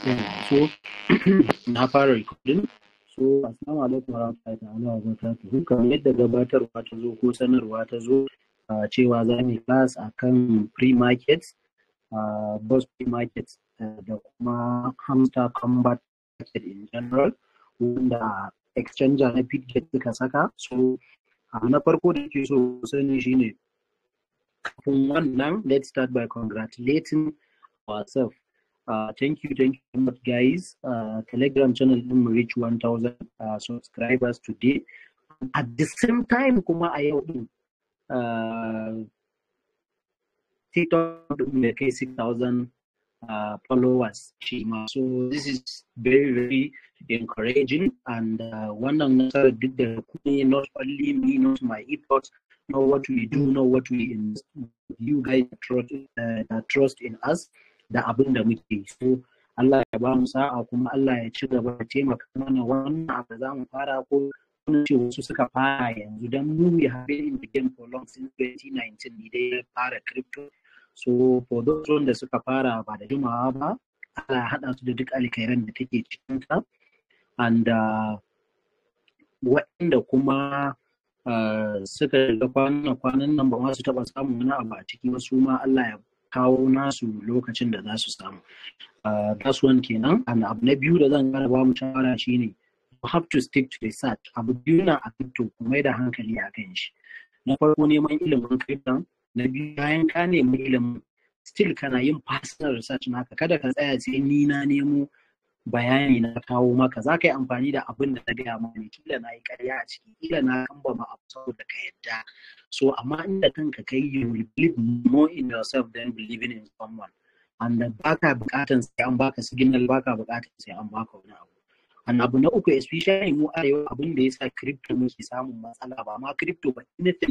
so na fara recording so assalamu alaikum warahmatullahi ta'ala wa barakatuhu kamar yadda gabatarwa ta zo ko sanarwa ta zo uh, cewa za mu yi class akan free market uh, boss free market uh, da kuma hamster combat market in general wanda exchanger na pidget suka saka so uh, na farko da ke so sani shine kafin wannan let's start by congratulating ourselves Uh, thank you, thank you so much, guys. Uh, Telegram channel will reach 1,000 uh, subscribers today. At the same time, kuma a yau din uh, TikTok will kai 6,000 uh, followers. Shima. So this is very, very encouraging. And uh, wannan nasarar duk da kuma not only me, not my efforts, know what we do, know what we invest. You guys trust, uh, that trust in us. da abin da muke so Allah ya ba mu sa'a kuma Allah ya ci gaba da taimaka mana wannan abu za mu fara ko wani ce wasu suka fara yanzu don mu we have been in the game for long since 2019 ne dai fara crypto so for those wanda suka fara ba da jimawa ba Allah ya haɗa su da duk alkhairan da take cikin ta and uh, waɗanda kuma uh, suka shiga kwanan kwanan nan ba ma su taɓa samun wani abu a ciki wasu ma Allah ya kawo nasu lokacin da za su samu. That's one kenan. And abu na biyu da zan kara ba mu shawara shine you have to stick to research. Abu biyu na a crypto ku mai da hankali a kan shi. Na farko neman ilimin crypto, na biyu bayan ka nemi ilimin still kana yin personal research naka kada ka tsaya sai ni na nemo bayani na kawo maka za ka yi amfani da abin da na gaya maka ne kila na yi karya a ciki kila na kamba ma abu saboda ka yadda so amma inda kanka kai you will believe more in yourself than believing in someone and baka bukatan sai an baka signal baka bukatan sai an baka wani abu and abu na uku especially mu arewa abin da yasa crypto muke samun matsala ba ma crypto ba anything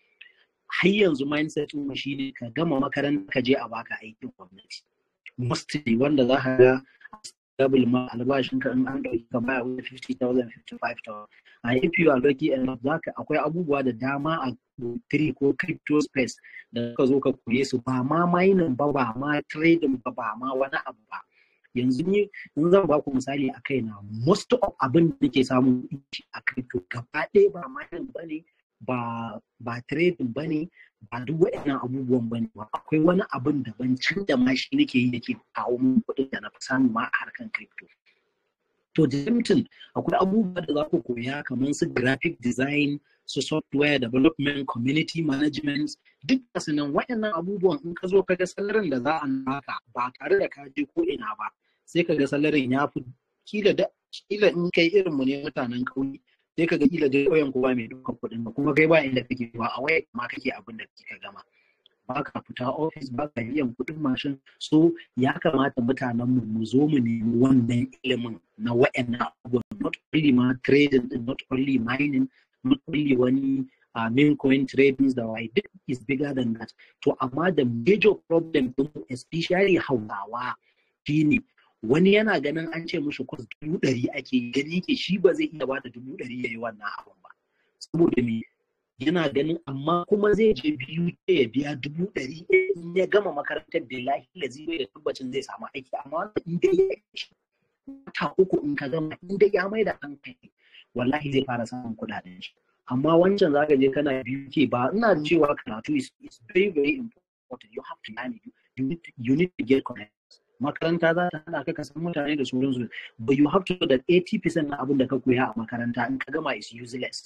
har yanzu mindset mu shine ka gama makaranta ka je a baka aikin gwamnati mostly wanda za ka ga double ma albashin ka in an dauki ka baya wani 50,000 55,000 a if you are lucky enough zaka akwai abubuwa da dama a three ko crypto space da ka zo ka koye su ba ma mining ba ba ma trading ba ba ma wani abu ba yanzu ni in zan ba ku misali a kaina most of abin da nake samu a crypto gaba ɗaya ba mining ba ne ba ba trading ba ne ba duk waɗannan abubuwan ba ne ba akwai wani abin daban can da ma shi nake yi yake kawo min kuɗin da na fi samu ma a harkan crypto to Jimton akwai abubuwa da za ku koya kamar su graphic design su software development community management duk da nan waɗannan abubuwan in ka zo ka ga salarin da za a naka ba tare da ka je ko ina ba sai ka ga salarin ya fi kila da kila in kai irin mu ne mutanen ƙauye sai ka ga kila dai ƙauyen kowa mai ɗaukar kuɗin ka kuma kai ba inda kake ba a waya ma kake abin da kika gama ba ka fita ofis ba ka biyan kuɗin mashin so ya kamata mutanen mu mu zo mu nemi wannan ilimin na wa'annan abubuwan not only ma trading not only mining not only wani uh, main coin trading da why duk is bigger than that to amma the major problem din especially hausawa shine wani yana ganin an ce mushi kwas dubu ɗari ake gani ke shi ba zai iya bada dubu ɗari ya yi wannan abun ba saboda me yana ganin amma kuma zai je biyu ya biya dubu ɗari in ya gama makarantar billahi lazi bai da tabbacin zai samu aiki amma wannan in dai ya ta uku in ka gama in dai ya mai da hankali wallahi zai fara samun kuɗaɗen shi amma wancan zaka je kana biyu ke ba ina cewa karatu is, is very very important you have to learn it you need to, you need to get connected makaranta za ta hana ka ka san mutane da sauransu but you have to know that 80% na abin da ka koya a makaranta in ka gama is useless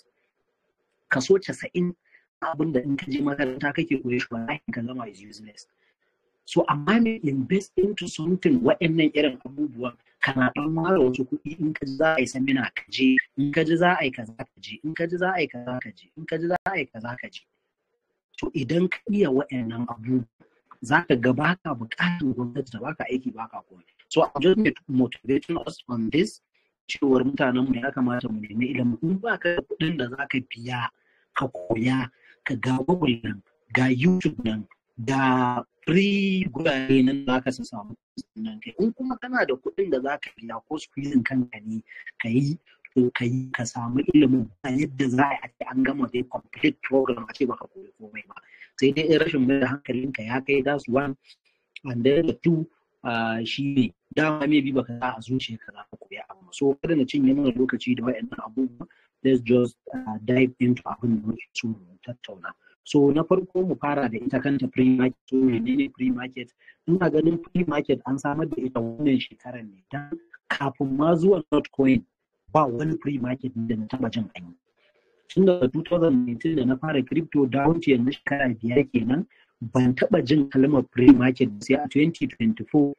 kaso 90 abin da in ka je makaranta kake koya shi wallahi ka gama is useless so amma me invest into something wa'annan irin abubuwan kana dan mara wasu kuɗi in ka ji za a yi samina ka je in ka ji za a yi kaza ka je in ka ji za a yi kaza ka je in ka ji za a yi kaza ka je to idan ka iya wa'annan abubuwan za ka ga baka buƙatar gwamnati ta baka aiki baka komai so I'm just motivating us on this cewar mutanen mu ya kamata mu nemi ilimi in ba ka da kuɗin da za ka biya ka koya ka ga Google nan ga YouTube nan ga free gurare nan za ka samu nan kai in kuma kana da kuɗin da za ka biya ko squeezing kanka ne ka yi to ka yi ka samu ilimin a yadda za a yi an gama dai complete program a ce baka koyi komai ba sai dai in rashin mai da hankalinka ya kai that's one and then the two shi ne dama maybe baka sa a zuciya ka za ka koya abu so kada na cinye mana lokaci da wayannan abubuwa let's just uh, dive into abin da muke so mu tattauna so na farko mu fara da ita kanta pre-market so menene pre-market ina ganin pre-market an samar da ita wannan shekarar ne dan kafin ma zuwa notcoin ba wani pre-market da na taba jin an yi tun daga 2019 da na fara crypto down to yanzu shekara biyar kenan ban taba jin kalmar pre-market sai a 2024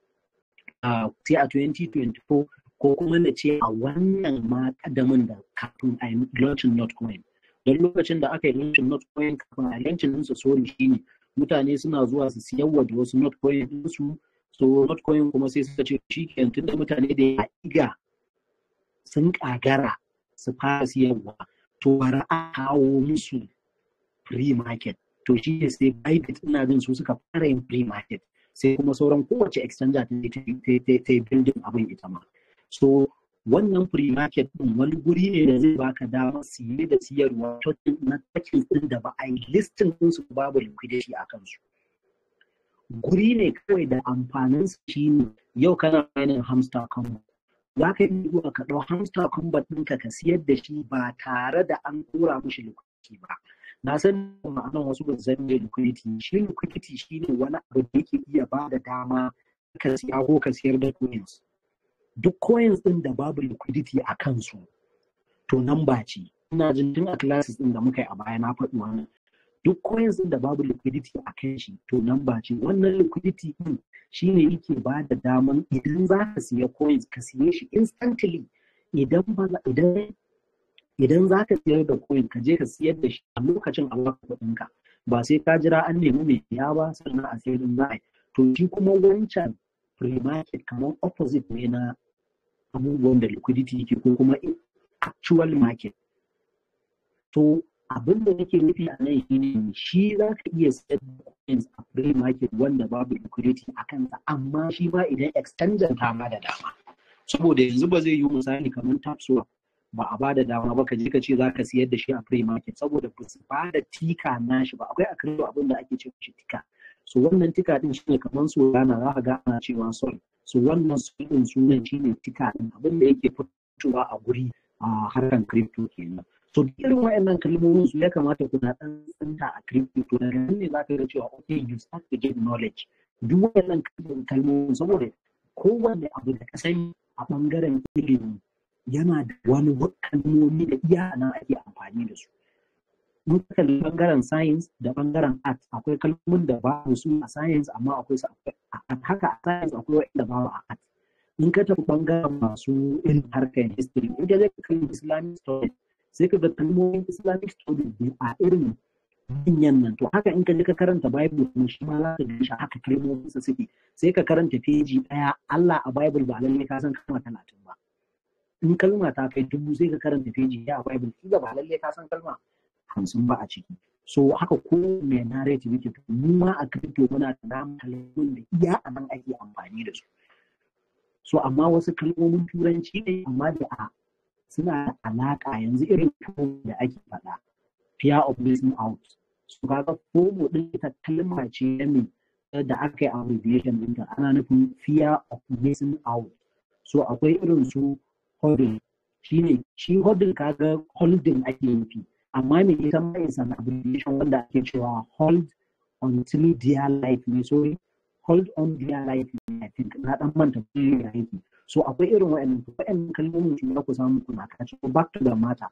uh, sai a 2024 ko kuma na ce a wannan ma kadamin da kafin a yi launching notcoin don lokacin da aka yi launching notcoin kafin a launching ɗinsa sorry shine mutane suna zuwa su siyarwa da wasu notcoin ɗinsu so notcoin kuma sai suka ce shi kenan tunda mutane da ya iga sun kagara su fara siyarwa to bari a kawo musu free market to shi ne sai Bybit ina jin su suka fara yin free market sai kuma sauran kowace exchanger ta yi building abin ita ma so wannan free market din wani guri ne da zai baka damar siye da siyarwa na takin din da ba a yi listing din su babu liquidity a kansu guri ne kawai da amfanin su shine yau kana mining hamster combo za ka yi zuwa ka ɗau hamster combo ɗinka ka siyar da shi ba tare da an tura mishi liquidity ba na san ma'anar wasu ba zan me liquidity shi liquidity shine wani abu da yake iya ba da dama ka siya ko ka siyar da coins duk coins din da babu liquidity a kansu to nan ba ce ina jin tun a classes din da muka yi a baya na faɗi wannan duk coins din da babu liquidity a kan shi to nan ba ce wannan liquidity din shine yake ba da daman idan za ka siya coins ka siye shi instantly idan ba idan idan za ka siyar da coin ka je ka siyar da shi a lokacin a baka kuɗinka ba sai ka jira an nemi mai siya ba sannan a sayar da za to shi kuma wancan free market kamar opposite ne na abubuwan da liquidity yake ko kuma actual market to abin da nake nufi a nan shine shi za ka iya sayar da coins a free market wanda babu liquidity a kansa amma shi ma idan exchanger ta ma da dama saboda yanzu ba zai yi misali kamar tapswap ba a ba da dama ba ka je ka ce za ka siyar da shi a free market saboda ba su ba da tika nashi ba akwai a crypto abin da ake ce shi tika so wannan tika din shine kamar su rana za ka ga ana cewa sol so wannan sol din sunan shine tika din abin da yake fitowa a guri a harkan crypto kenan so duk irin wayannan kalmomin su ya kamata kuna dan tsinta a crypto to daga nan ne za ka ga cewa okay you start to get knowledge duk wayannan kalmomin saboda kowanne abu da ka sani a bangaren ilimi yana da wani kalmomi da iya nan ake amfani da su in ka kalli bangaren science da bangaren art akwai kalmomin da babu su a science amma akwai su a haka a science akwai wanda babu a art in ka tafi bangaren masu irin harkar history in ka je ka kalli islamic studies sai ka ga kalmomin islamic studies a irin manyan nan to haka in ka je ka karanta bible kuma shi ma za ka ga shi haka kalmomin sa suke sai ka karanta feji daya Allah a bible ba lalle ka san kalma talatin ba in kalma ta kai dubu sai ka karanta feji ya a bible kila ba lalle ka san kalma hamsin ba a ciki so haka ko mai narrative yake to mu ma a crypto muna da namu kalmomin da iya a nan ake amfani da su so amma wasu kalmomin turanci ne amma da a suna da alaka yanzu irin kalmomin da ake faɗa fear of missing out so kaga fomo din ita kalma ce mai da aka yi abbreviation ɗinta ana nufin fear of missing out so akwai irin su holding shine shi holding kaga holding ake nufi amma me ita ma is an abbreviation wanda ake cewa hold until their life ne sorry hold on their life ne I think na dan manta da yake so akwai irin wa'annan wa'annan kalmomin su da ku samu kuna kaci back to the matter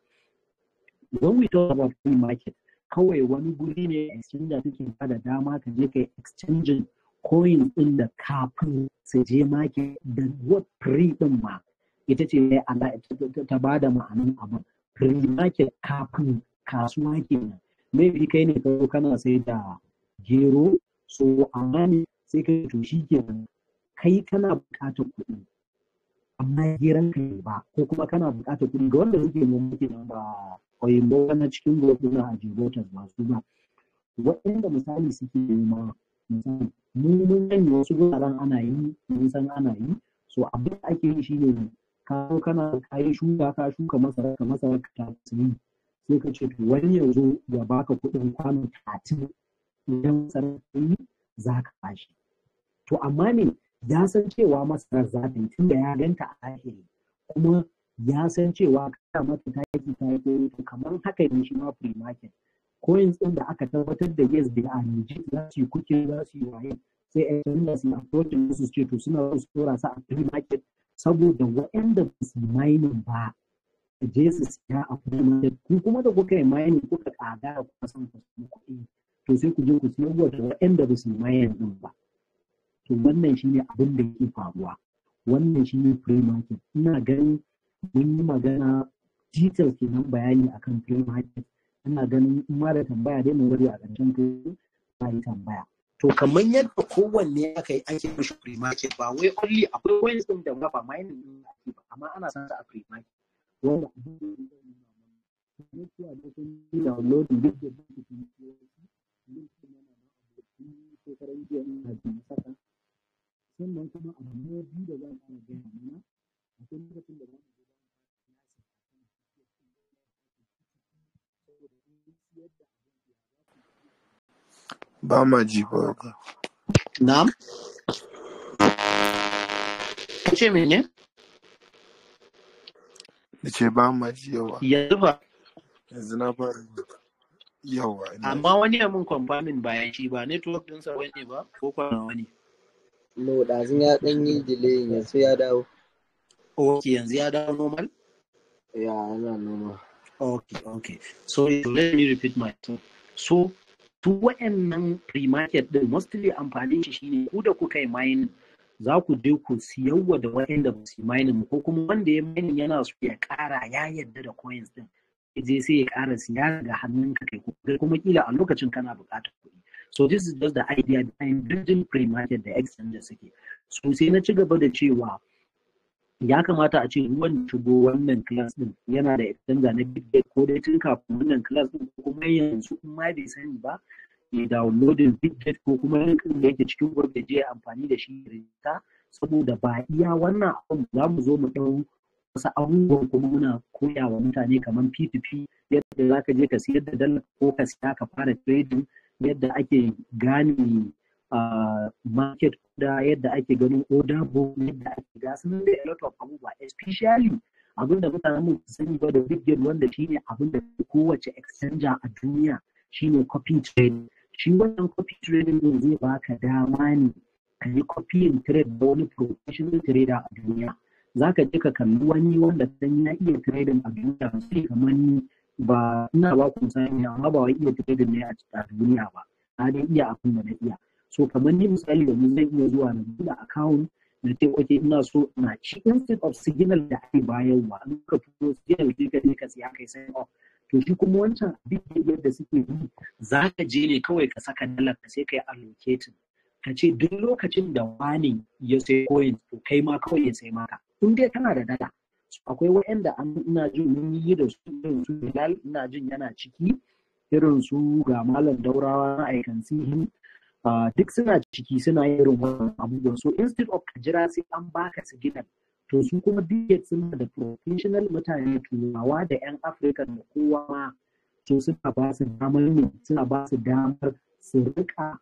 when we talk about free market kawai wani guri ne exchange da take bada dama ka je kai exchanging coin din da kafin su je market da what free din ma ita ce ta ba da ma'anin abin free market kafin kasuwa kenan maybe kai ne kawo kana sai da gero so amma ne sai ka to shi kenan kai kana buƙatar kuɗi amma geran ka ba ko kuma kana buƙatar kuɗi ga wanda suke noma kenan ba oyinbo na cikin gobe na ajibotas ba su ba waɗanda misali suke noma misali mu mun sani wasu guraren ana yi mun san ana yi so abin da ake yi shine ka zo kana ka yi shuka ka shuka masara ka masara ka ta yi sai ka ce to wani ya zo ya baka kuɗin kwano talatin idan masara ta yi za ka bashi to amma ne ya san cewa masarar za ta yi tunda ya ganta a zahiri kuma ya san cewa kana mata taki ta yi to kamar haka ne shi ma free market coins ɗin da aka tabbatar da yes they are legit za su yi kuke za su yi waye sai a canza su approachin su ce to suna so su tura su a free market saboda waɗanda ba su yi mining ba su je su siya a free market ku kuma da kuka yi mining kuka ƙagara kuka san ku samu kuɗi to sai ku je ku siyar da waɗanda ba su yi mining ɗin ba to wannan shine abin da yake faruwa wannan shine free market ina ganin mun yi magana details kenan bayani akan free market ina ganin in ma da tambaya dai mu bari a ƙarshen ko ba yi tambaya to kamar yadda kowanne aka yi ake mishi free market ba wai only akwai coins din da ba mining din ake ba amma ana san a free market wanda abin da ya zama na cewa da sun yi downloading duk da duk da sun yi link din yana da abokin shekaran jiya ina jin saka sannan kuma abu na biyu da za mu ana gaya mana akwai lokacin da za mu ba ma ji ba ga na'am ce mene da ce ba ma ji yawa yanzu ba yanzu na fara ji. yawa ina amma wani ya mun confirming bayan shi ba network ɗinsa wani ba ko kwana wani No, ɗazun ya ɗan yi delay yanzu ya dawo. ok yanzu ya dawo normal Ya, ana noma. Okay, okay. So let me repeat myself. So su wa'annan pre-market din mostly amfanin shi shine ku da kuka yi mining za ku je ku siyarwa da wa'anda ba su yi mining ko kuma wanda ya mining yana so ya ƙara ya yadda da coins din je sai ya ƙara siya daga hannunka kai kai kuma kila a lokacin kana buƙatar kuɗi so this is just the idea behind building pre-market da exchange suke so sai na ci gaba da cewa ya kamata a ce ruwan shigo wannan class din yana da exchanger na bitget ko dai tun kafin wannan class din ko kuma yanzu in ma bai sani ba ya downloading bitget ko kuma yankin da yake cikin gurbe je amfani da shi rinta saboda ba iya wannan abun za mu zo mu ɗau wasu abubuwan kuma muna koya wa mutane kamar P2P yadda za ka je ka siyar da dala ko ka siya ka fara trading yadda ake gane uh, market da yadda ake ganin order book yadda ake gasu nan da a lot of abubuwa especially abin da mutanen mu sani ba da big game wanda shine abin da kowace exchanger a duniya shine copy trading shi wannan copy trading din zai baka dama ne ka yi copying trade da wani professional trader a duniya za ka je ka kalli wani wanda san ya iya trading a duniya sai kamar ni ba ina ba ku sani amma ba wai iya trading ne a duniya ba na dai iya abin da na iya so kamar ni misali yanzu zan iya zuwa na buɗe account na ce ok ina so na ci instead of signal da ake bayarwa in ka fito signal sai ka je ka siya kai sai off to shi kuma wancan abin yadda suke yi za ka je ne kawai ka saka dalar ka sai ka yi allocating ka ce duk lokacin da wani ya sai coin to kai ma kawai ya sai maka in dai kana da dala akwai wa'anda an ina jin mun yi da su irin su Bilal ina jin yana ciki irin su ga malam daurawa na aikan sihin duk suna ciki suna yin irin wannan abubuwan so instead of ka jira sai an baka signal to su kuma duk suna da professional mutane turawa da yan afirka da kowa ma to suna ba su damar ne suna ba su damar su rika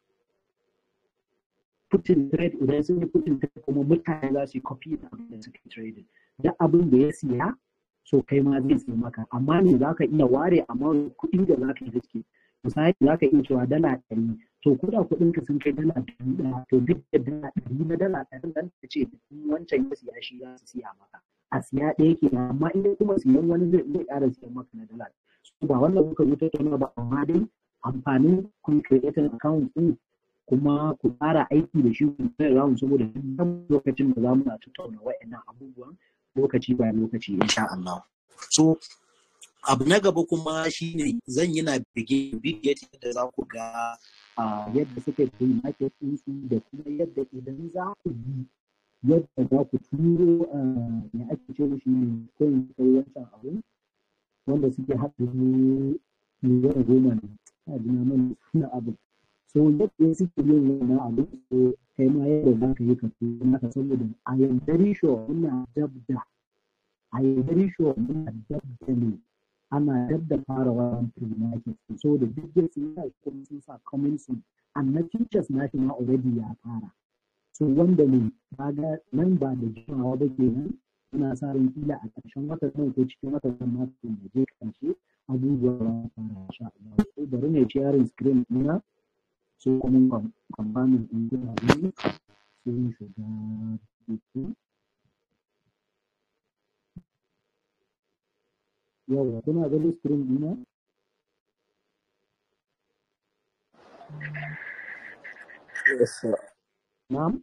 putin trade idan sun yi putin trade kuma mutane za su yi copy da abin da suke trading duk abin da ya siya so kai ma zai siya maka amma ne za ka iya ware amma kuɗin da za ka yi riske misali za ka iya cewa dala ɗari to ko da kuɗin ka sun kai dala ɗari ɗaya to duk da dala ɗari na dala ɗari nan ta ce wancan ya siya shi za su siya maka a siya ɗaya ke amma in kuma siyan wani zai zai ƙara siyan maka na dala so ba wannan muka zo tattauna ba amma dai amfanin kun creating account ɗin kuma ku fara aiki da shi ku kai round saboda duk lokacin da za mu na tattauna wa'annan abubuwan lokaci bayan lokaci insha Allah so abu na gaba kuma shine zan yi na bige bige yadda za ku ga yadda suka yi market ɗinsu da kuma yadda idan za ku yi yadda za ku turo me ake ce shi ne coin kai wancan abu wanda suke haɗa miliyan goma ne a jina mana suna abu so yadda suke yin wannan abu so kai ma yadda za ka yi ka turo naka saboda a am very sure muna dab da a am very sure muna dab da ne ana dab da fara wannan pre-market so da duk da sun sa kuma sun sa coming soon and na futures na shi ma already ya fara so wanda ne kaga nan ba da jimawa ba kenan muna sa ran kila a ƙarshen watan nan ko cikin watan nan ma kafin mu je ƙarshe abubuwa za su fara insha Allah so bari ne sharing screen ɗina so kuma kwamfanin ɗin kuna gani sai mu shiga cikin yawa kuna ganin screen ɗina Yes, sir. na'am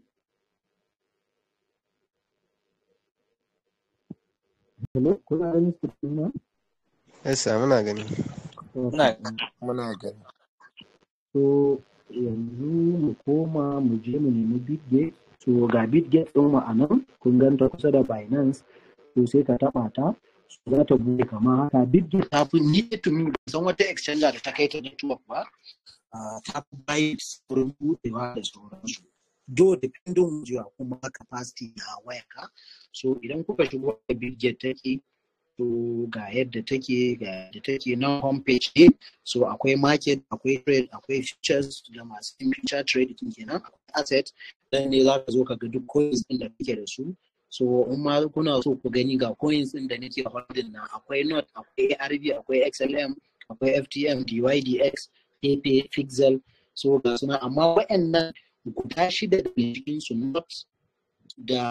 hello kuna ganin screen ɗina Yes, sir, muna gani. Muna Muna gani. so yanzu mu koma mu je mu nemi bitgate so ga bitgate ɗin mu a nan kun ganta kusa da binance to sai ka taɓa ta so za ta buɗe kamar haka bitgate ta fi ni to me ban san wata exchanger da ta kai ta network ba Ah, ta fi bayi saurin buɗewa da sauransu do depending on your kuma capacity na wayarka so idan kuka shigo da bitget take to ga yadda take ga yadda take nan homepage ne so akwai market akwai trade akwai futures da masu yin future trade din kenan akwai asset dan ne za ka zo ka ga duk coins din da kake da su so in ma kuna so ku gani ga coins din da nake holding nan akwai not akwai ARB akwai XLM akwai FTM DYDX Pepe Pixel so ga suna amma waɗannan guda shida da cikin su not da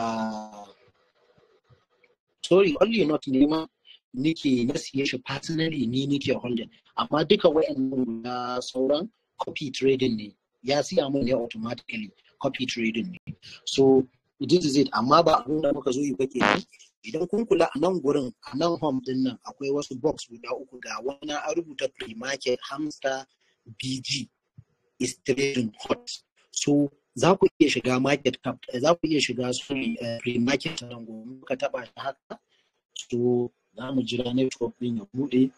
sorry only not ne ma nike na siye shi personally ni nike holding amma duka wayannan guda sauran copy trading ne ya siya mun ne automatically copy trading ne so this is it amma ba abin da muka zo yi ba kenan idan kun kula a nan gurin a nan home din nan akwai wasu box guda uku ga wani an rubuta pre-market hamster bg is trading hot so za ku iya shiga market cap za ku iya shiga su pre-market nan gobe muka taba shi haka so za mu jira network din ya bude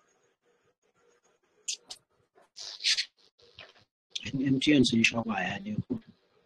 MTN sun sha baya ne ko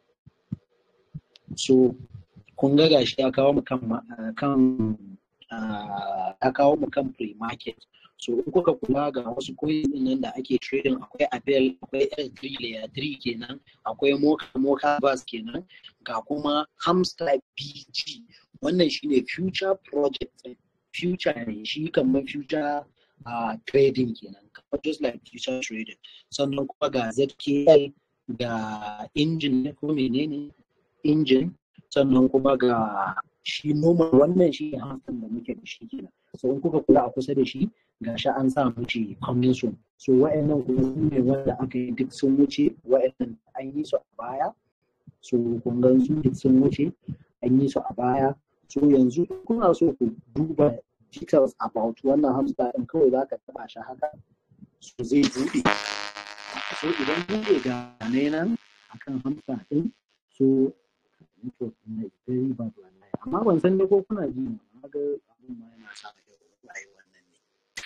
so kun ga gashi ya kawo mu kan ma- ah, kan ah, ya kawo mu kan pre-market so in kuka kula ga wasu coins din nan da ake trading akwai Abel akwai L3 layer 3 kenan akwai Mocha Mocha Bus kenan ga kuma Hamster BG wannan shine future project ɗin. future ne shi kamar future uh, trading kenan kamar just like future trading sannan kuma ga ZKL ga engine ne ko menene engine sannan kuma ga shi normal wannan shi ne hamsin da muke da shi kenan so in kuka kula a kusa da shi ga shi an sa mace coming soon so wa'annan kuma su ne wanda aka yi duk sun wuce wa'annan an yi su a baya so kun gan su duk sun wuce an yi su a baya so yanzu in kuna so ku duba details about wannan hamster din kawai za ka taba shi haka so zai buɗe so idan buɗe ga ne nan akan hamster din so network na is very bad wallahi amma ban san ne ko kuna ji ne amma ga abun ma yana sa ka wallahi wannan ne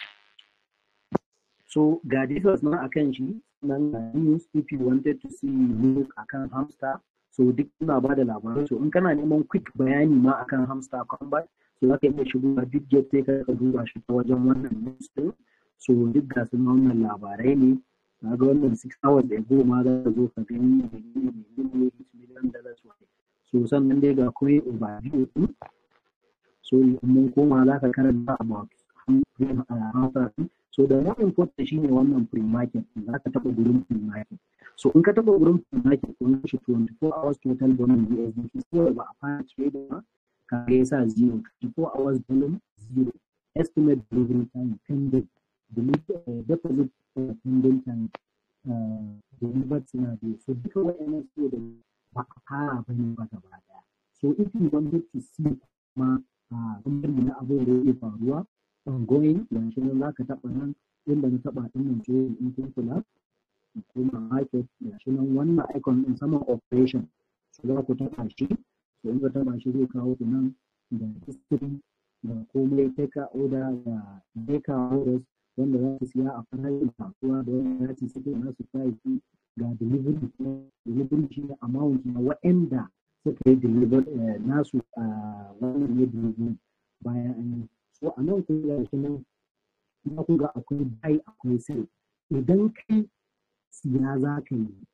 so ga details na akan shi nan ga news if you wanted to see news akan hamster so duk ina ba da labarai so in kana neman quick bayani ma akan hamster combat so za ka iya shigo a bitget sai ka ka duba shi ta wajen wannan news din so duk ga su na wannan labarai ne na ga wannan six hours ago ma za ka zo ka gani menene menene each million dollars waye so sannan dai ga kuma overview din so in mun koma za ka karanta about hamster din so da more important shine wannan pre-market din za ka taɓa gurin pre-market so in ka taɓa gurin pre-market kun shi 24 hours total volume USDT so ba a fara trade ba ka ga yasa zero 24 hours volume zero estimate delivery time pending deliver uh, deposit uh, pending time uh, delivered suna biyu so duka waɗannan su da ba a fara ba ne ba gaba ɗaya so if you wanted to see ma a bangare na abin da yake faruwa ongoing yanzu nan za ka taɓa nan inda na taɓa ɗin nan so in kun kula kuma market yanzu nan wannan icon ɗin saman operation so za ku taɓa shi so in ka taɓa shi zai kawo ku nan da history da komai take order da deka orders wanda za su siya a farashin kasuwa da wanda za su siya na su price ga delivery delivery shi ne amount na waɗanda suka yi deliver nasu a wannan ne delivery bayan an yi so a nan kun ga shi nan za ku ga akwai buy akwai sell idan kai siya za ka yi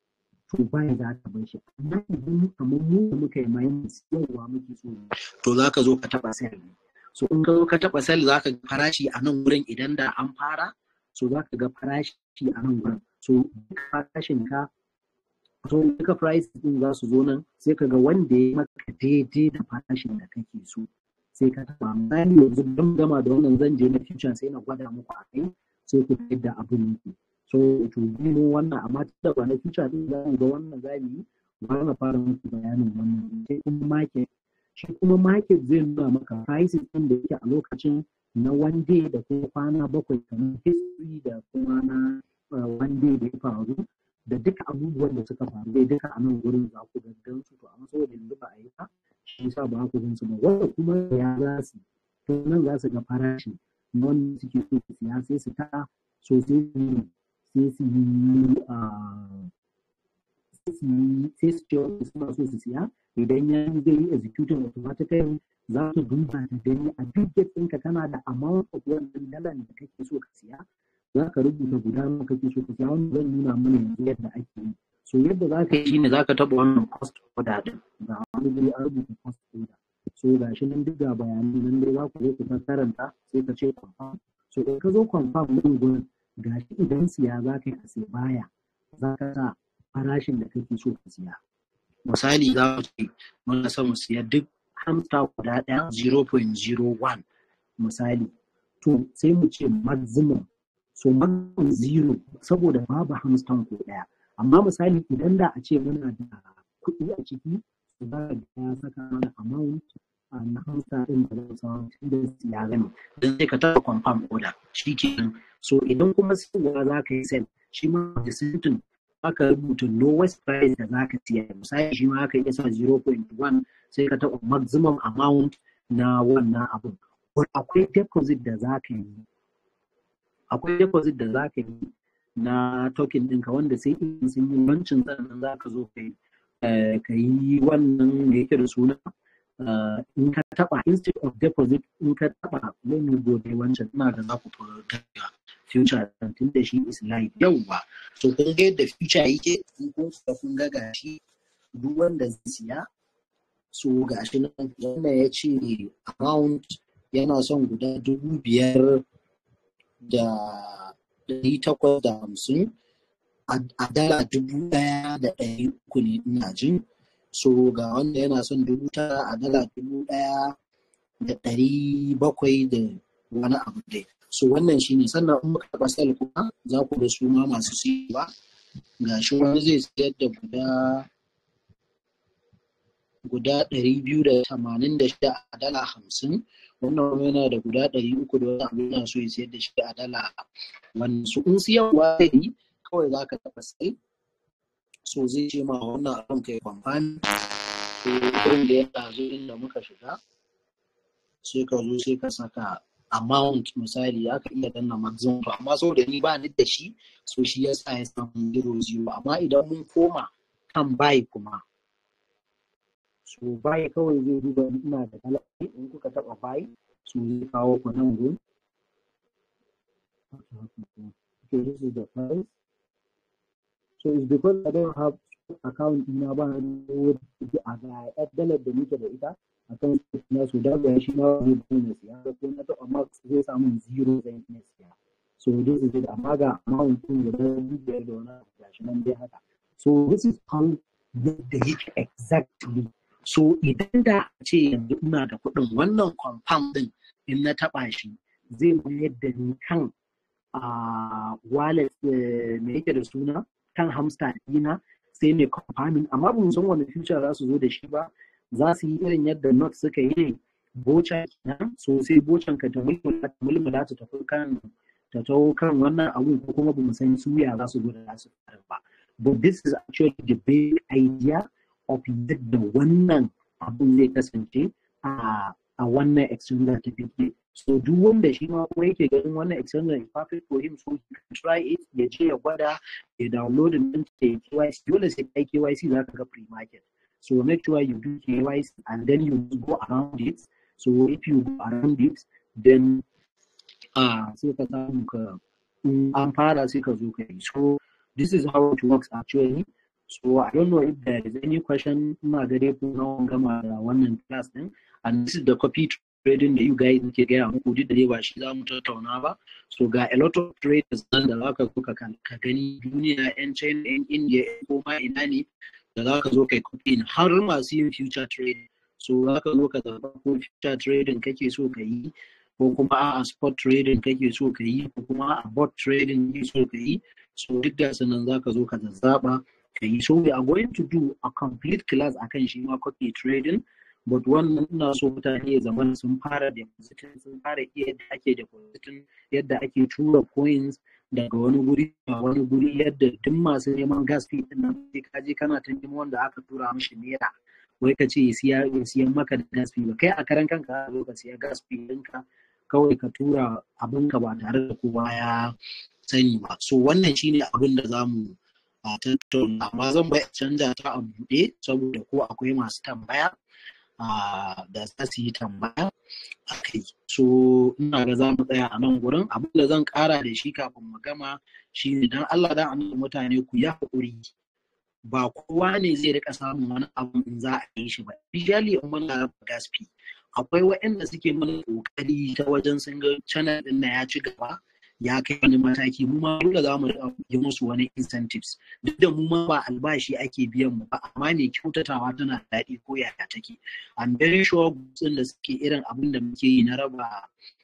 to bai za ka bar shi amma idan kamar mu da muka yi minus yawa muke so to za ka zo ka taɓa sell so in ka zo ka taɓa sell za ka ga farashi a nan wurin idan da an fara so za ka ga farashi a nan wurin so farashin ka so duka price din za su zo nan sai ka ga wanda ya maka daidai da farashin da kake so sai ka taɓa misali yanzu don gama da wannan zan je na future sai na gwada muku a kai sai ku yadda abin yake so to mu wannan amma da ba na future din za mu ga wannan za mu yi ba na fara muku bayanin wannan sai kuma market shi kuma market zai nuna maka prices din da yake a lokacin na one day da kuma kwana bakwai kamar history da kuma na one day da ya faru da duka abubuwan da suka faru dai duka a nan gurin za ku gaggan su to amma saboda yanzu ba a yi ba shi yasa ba ku gan su ba wanda kuma ya za su to nan za su ga farashi na wanda suke so su siya sai su ta so sai su yi sai su yi sai su yi sai su ce wanda suna so su siya idan ya zai yi executing automatically za su duba ta gani a duk ɗinka kana da amount of wannan dalan da kake so ka siya za ka rubuta guda nawa kake so ka siya wanda zan nuna mana yanzu yadda ake yi so yadda za ka yi shine za ka taɓa wannan cost order din ga wani guri an rubuta cost order so ga shi nan duk ga bayanai nan dai za ku zo ku ta karanta sai ka ce confirm so in ka zo confirm din gurin ga shi idan siya za ka yi a sai baya za ka sa farashin da kake so ka siya misali za mu ce muna son mu siya duk hamster guda ɗaya 0.01 misali to sai mu ce maximum so maximum zero saboda babu hamster ko ɗaya amma misali idan da a ce muna da kuɗi a ciki to za ka ya saka mana amount na hamster ɗin da zai samu da ya gani don sai ka taɓa confirm order shi kenan so idan kuma sayarwa za ka yi sell shi ma da sintin aka rubuta lowest price da za ka siya misali shi ma aka iya sa 0.1 sai ka taɓa maximum amount na wannan abun akwai deposit da za ka yi akwai deposit da za ka yi na token ɗinka wanda sai in sun yi lancin sannan za ka zo ka yi wannan da yake da suna in ka taɓa instead of deposit in ka taɓa wani gobe wancan ina da za ku fi future tun da shi is live yauwa so kun ga yadda future yake in kun kuka kun ga gashi duk wanda zai siya so gashi nan wannan ya ce amount yana son guda dubu biyar da ɗari takwas da hamsin a dala dubu ɗaya da ɗari uku ne ina jin so ga wanda yana son dubu tara a dala dubu ɗaya da ɗari bakwai da wani abu dai so wannan shine sannan in muka taɓa sel kuma za ku da su ma masu siyarwa ga shi wani zai siyar da guda guda ɗari biyu da tamanin da shida a dala hamsin wannan wani yana da guda ɗari uku da wani abu yana so ya siyar da shi a dala wannan su in siyarwa zai yi kawai za ka taɓa sai so zai ce ma wannan abin kai kwamfani so irin da ya ɗazo inda muka shiga sai ka zo sai ka saka amount misali aka iya danna maximum to amma saboda ni ba ni da shi so shi ya sa ya samu zero zero amma idan mun koma kan buy kuma so buy kawai zai duba ina da kala in kuka taba buy so zai kawo ku nan gun okay this is the price so it's because I don't have account ina ba ni a ga dollar da nake da ita akan na su da ga shi ma zai bani siya ko na taɓa max zai samu zero zai iya siya so this is it amma ga amount din guda biyar da wani gashi nan dai haka so this is how yadda yake exactly so idan da a ce yanzu ina da kuɗin wannan compound din in na taɓa shi zai mayar da ni kan a wallet me yake da suna kan hamster ɗina sai mai compounding amma ba mu san wani future za su zo da shi ba za su yi irin yadda not suka yi boca kenan so sai bocan ka ta mulmula ta tafi kan ta taho kan wannan abun ko kuma ba mu san suya za su zo da su fara ba but this is actually the big idea of yadda wannan abun zai kasance a a wannan external certificate so duk wanda shi ma kuma yake ganin wannan external is perfect for him so he can try it ya je ya gwada ya download din ta KYC dole sai kai KYC za ka ga pre-market So make sure you do KYC and then you go around it. So if you go around it, then uh, sai ka samu ka an fara sai ka zo ka yi. So this is how it works actually. So I don't know if there is any question ina ga dai ko na gama da wannan class din and this is the copy trading da you guys ke gaya muku duk da dai ba shi za mu tattauna ba so ga a lot of traders nan da zaka zo ka ka gani duniya yan China yan India yan koma ina ne da zaka zo kai copy har masu yin future trading so zaka zo ka zaba ko future trading kake so ka yi ko kuma a spot trading kake so ka yi ko kuma a bot trading kake so ka yi so duk da sanan zaka zo ka zazzaba ka yi so we are going to do a complete class akan shi ma copy trading but wannan ina so mutane ya zama sun fara depositing sun fara iya yadda ake depositing yadda ake tura coins daga wani guri a wani guri yadda duk masu neman gas fee din nan sai ka je kana ta neman wanda aka tura mishi naira wai ka ce ya siya ya siyan maka da gas fee ba kai a karan kanka ka zo ka siya gas fee ɗinka kawai ka tura abinka ba tare da kowa ya sani ba so wannan shine abin da za mu a tattauna amma zan bai canja ta a buɗe saboda ko akwai masu tambaya da za su yi tambaya a kai so ina ga za mu tsaya a nan gurin abin da zan ƙara da shi kafin mu gama shine dan Allah da annabi mutane ku ya haƙuri ba kowa ne zai rika samun wani abu in za a yi shi ba usually in muna raba gaspi akwai waɗanda suke mana ƙoƙari ta wajen sun ga channel ɗin na ya ci gaba ya kai wani mataki mu ma dole za mu yi musu wani incentives duk da mu ma ba albashi ake biyan mu ba amma mai kyautatawa tana daɗi ko yaya take I'm very sure gutsin da suke irin abin da muke yi na raba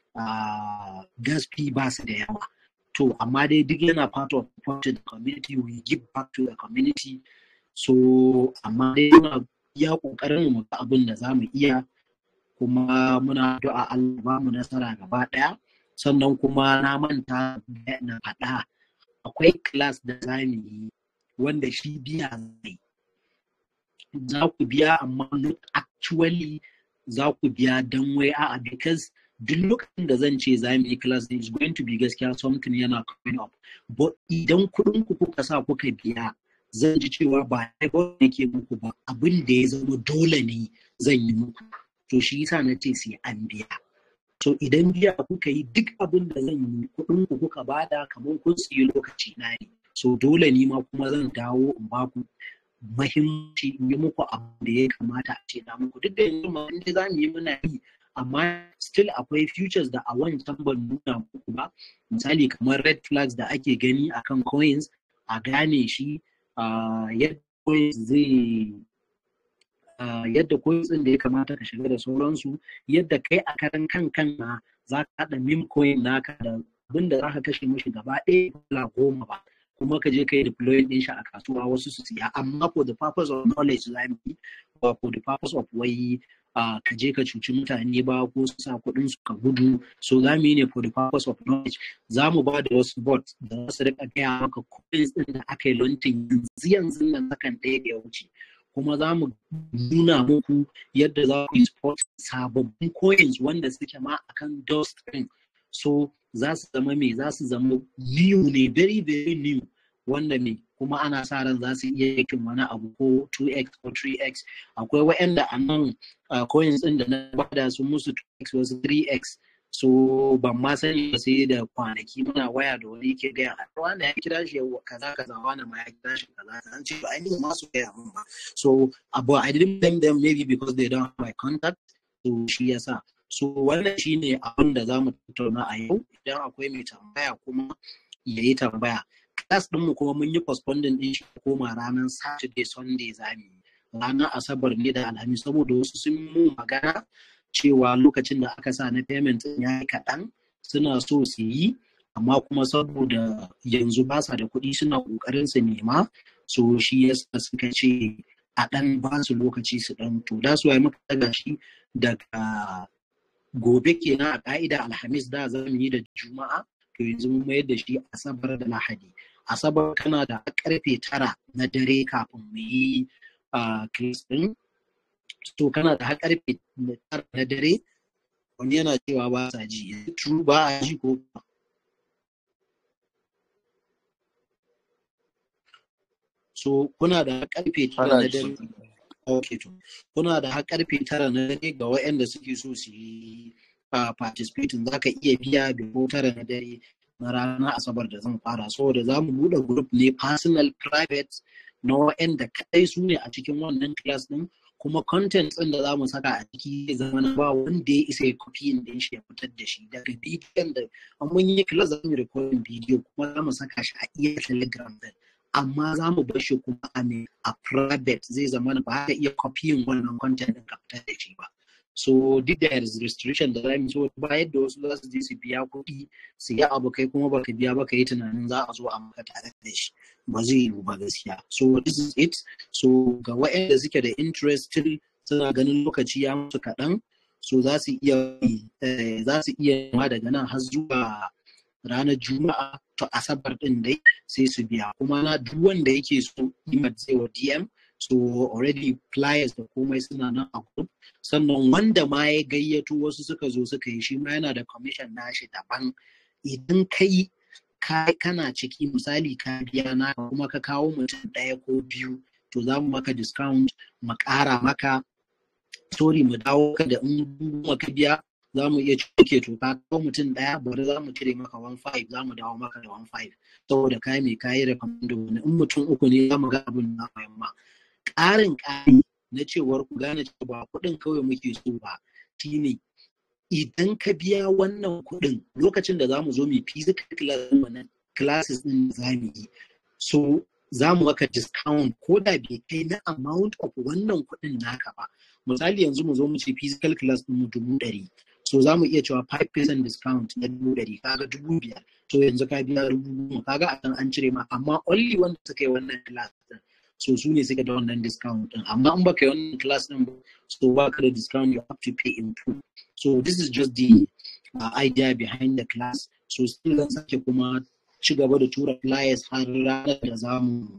gas fee ba su da yawa to amma dai duk yana part of part the community we give back to the community so amma dai muna iya kokarin mu ga abin da za mu iya kuma muna addu'a Allah ba mu nasara gaba ɗaya sannan kuma na manta na faɗa akwai class da za mu yi wanda shi biya zai za ku biya amma not actually za ku biya don wai a'a because duk lokacin da zan ce za mu yi class is going to be gaskiya something yana coming up but idan kuɗin ku kuka sa kuka biya zan ji cewa ba ba nake muku ba abin da ya zama dole ne zan yi muku to shi yasa na ce sai an biya to idan biya kuka yi duk abin da zan yi kuɗin ku kuka bada kamar kun siyi lokaci na ne so dole ni ma kuma zan dawo in ba ku mahimmanci in yi muku abu da ya kamata a ce na muku duk da yanzu ma inda za mu yi muna yi amma still akwai futures da a wancan ban nuna muku ba misali kamar red flags da ake gani akan coins a gane shi yadda coins zai yadda coins ɗin da ya kamata ka shiga da sauransu yadda kai a karan kan kan na za ka haɗa meme coin naka da abin da za ka kashe mishi gaba ɗaya dala goma ba kuma ka je ka yi deploying ɗin shi a kasuwa wasu su siya amma for the purpose of knowledge za mu yi ba for the purpose of wai ka je ka cuci mutane ba ko su sa kuɗin su ka gudu so za mu yi ne for the purpose of knowledge za mu ba da wasu bot da za su rika gaya maka coins ɗin da aka yi launching yanzu yanzu nan sakan ɗaya da ya wuce kuma za mu nuna muku yadda za ku yi spot sababbin coins wanda suke ma akan dust ɗin so za su zama me za su zama new ne very very new wanda me kuma ana sa ran za su iya yakin wani abu ko 2x ko 3x akwai waɗanda a nan coins ɗin da na bada su musu 2x wasu 3x so ban ma sani ba sai da kwanaki muna waya da wani ke gaya a wanda ya kira shi kaza kaza wani ma ya kira shi kaza an ce ba ainihin ma su gaya min ba so but I didn't blame them maybe because they don't have my contact so shi yasa so wannan shine abin da za mu tattauna a yau idan akwai mai tambaya kuma ya yi tambaya class ɗinmu kuma mun yi postponing ɗin shi koma ranar saturday sunday za mu yi ranar asabar ne da alhamis saboda wasu sun mu magana cewa lokacin da aka sa na payment ya yi kaɗan suna so su yi amma kuma saboda yanzu ba sa da kuɗi suna ƙoƙarin su nema so shi yasa suka ce a ɗan ba su lokaci su ɗan to da su yi muka daga shi daga gobe kenan a ƙa'ida alhamis da za mu yi da juma'a to yanzu mun mayar da shi asabar da lahadi asabar kana da karfe tara na dare kafin mu yi kiris ɗin to kana da har karfe tara na dare wani yana cewa ba sa ji true ba a ji ko so kuna da karfe tara na dare ok to kuna da har karfe tara na dare ga waɗanda suke so su yi participating za ka iya biya before tara na dare na ranar asabar da zan fara saboda za mu buɗe group ne personal private na wa'anda kadai su ne a cikin wannan class din kuma content ɗin da za mu saka a ciki zai zama na ba wanda ya isa ya copy din shi ya fitar da shi daga bidiyon da an mun yi class za mu yi recording bidiyo kuma za mu saka shi a iya telegram din amma za mu bar shi kuma a ne a private zai zama na ba ka iya copying wannan content din ka fitar da shi ba so duk da is restriction da zamu so ba yadda wasu za su je su biya kuɗi su yi abu kai kuma baka biya ba ka yi tunanin za a zo a maka tare da shi ba zai yiwu ba gaskiya so this is it so ga waɗanda suke da interest still suna ganin lokaci ya musu kaɗan so za su iya za su iya ma daga nan har zuwa ranar juma'a to asabar din dai sai su biya kuma na duk wanda yake so imat zai wa dm so already flyers da komai suna nan a group sannan wanda ma ya gayyato wasu suka zo suka yi shi ma yana da commission nashi daban idan kai kana ciki misali ka biya na kuma ka kawo mutum ɗaya ko biyu to za mu maka discount mu ƙara maka sorry mu dawo ka da in ka biya za mu iya cike to ka kawo mutum ɗaya bari za mu cire maka 1.5 za mu dawo maka da 1.5 saboda kai mai kayi recommend wani in mutum uku ne za mu ga abin na yamma ƙarin ƙari na cewar ku gane cewa ba kuɗin kawai muke so ba shine idan ka biya wannan kuɗin lokacin da za mu zo mu physical classes ɗin za mu yi so za mu maka discount ko da bai kai na amount of wannan kuɗin naka ba misali yanzu mu zo mu ce physical class ɗin mu dubu ɗari so za mu iya cewa 5% discount na dubu ɗari kaga dubu biyar so yanzu ka biya dubu goma kaga a kan an cire ma amma only wanda suka yi wannan class ɗin so su ne suka da wannan discount ɗin amma in baka yi wannan class ɗin ba so ba ka da discount you have to pay in full so this is just the uh, idea behind the class so still zan sake kuma ci gaba da tura flyers har ranar da za mu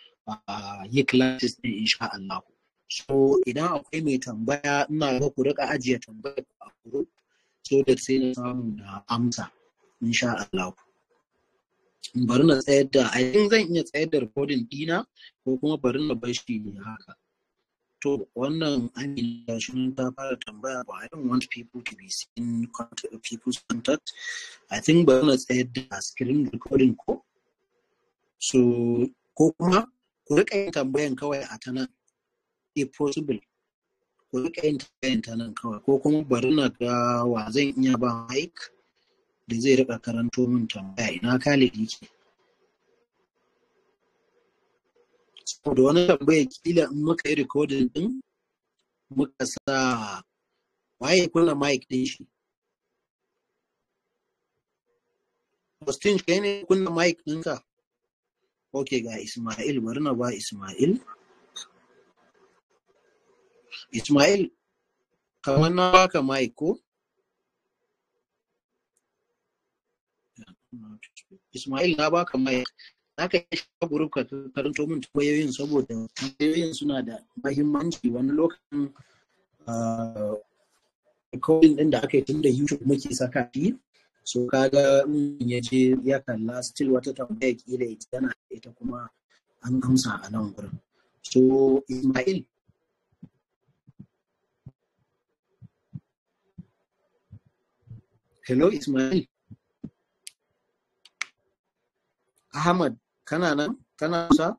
yi classes ɗin insha Allah so idan akwai mai tambaya ina ga ku rika ajiye tambaya a group so da sai na samu na amsa insha Allah bari na tsayar da a yin zan iya tsayar da recording dina ko kuma bari na bar shi haka to wannan amina shi ta fara tambaya ba I don't want people to be seeing contact, people's contact I think bari na tsayar da screen recording ko so ko kuma ku rika yin tambayan kawai a ta nan if possible ku rika yin tambayan ta nan kawai ko kuma bari na ga wa zan iya ba mic da zai rika karanto min tambaya ina Khalid yake saboda wani tambaya kila in muka yi recording din muka sa waye kunna mic din shi Austin kai ne kunna mic ɗinka ok ga Ismail bari na ba Ismail Ismail kamar na baka mic ko Ismail na baka mic zaka iya shiga group ka karanto min tambayoyin saboda tambayoyin suna da mahimmanci wani lokacin recording din da aka yi tun da YouTube muke saka shi so kaga in ya je ya kalla still wata tambaya kila ita tana ita kuma an amsa a nan gurin so Ismail Hello Ismail Ahmad kana nan kana sa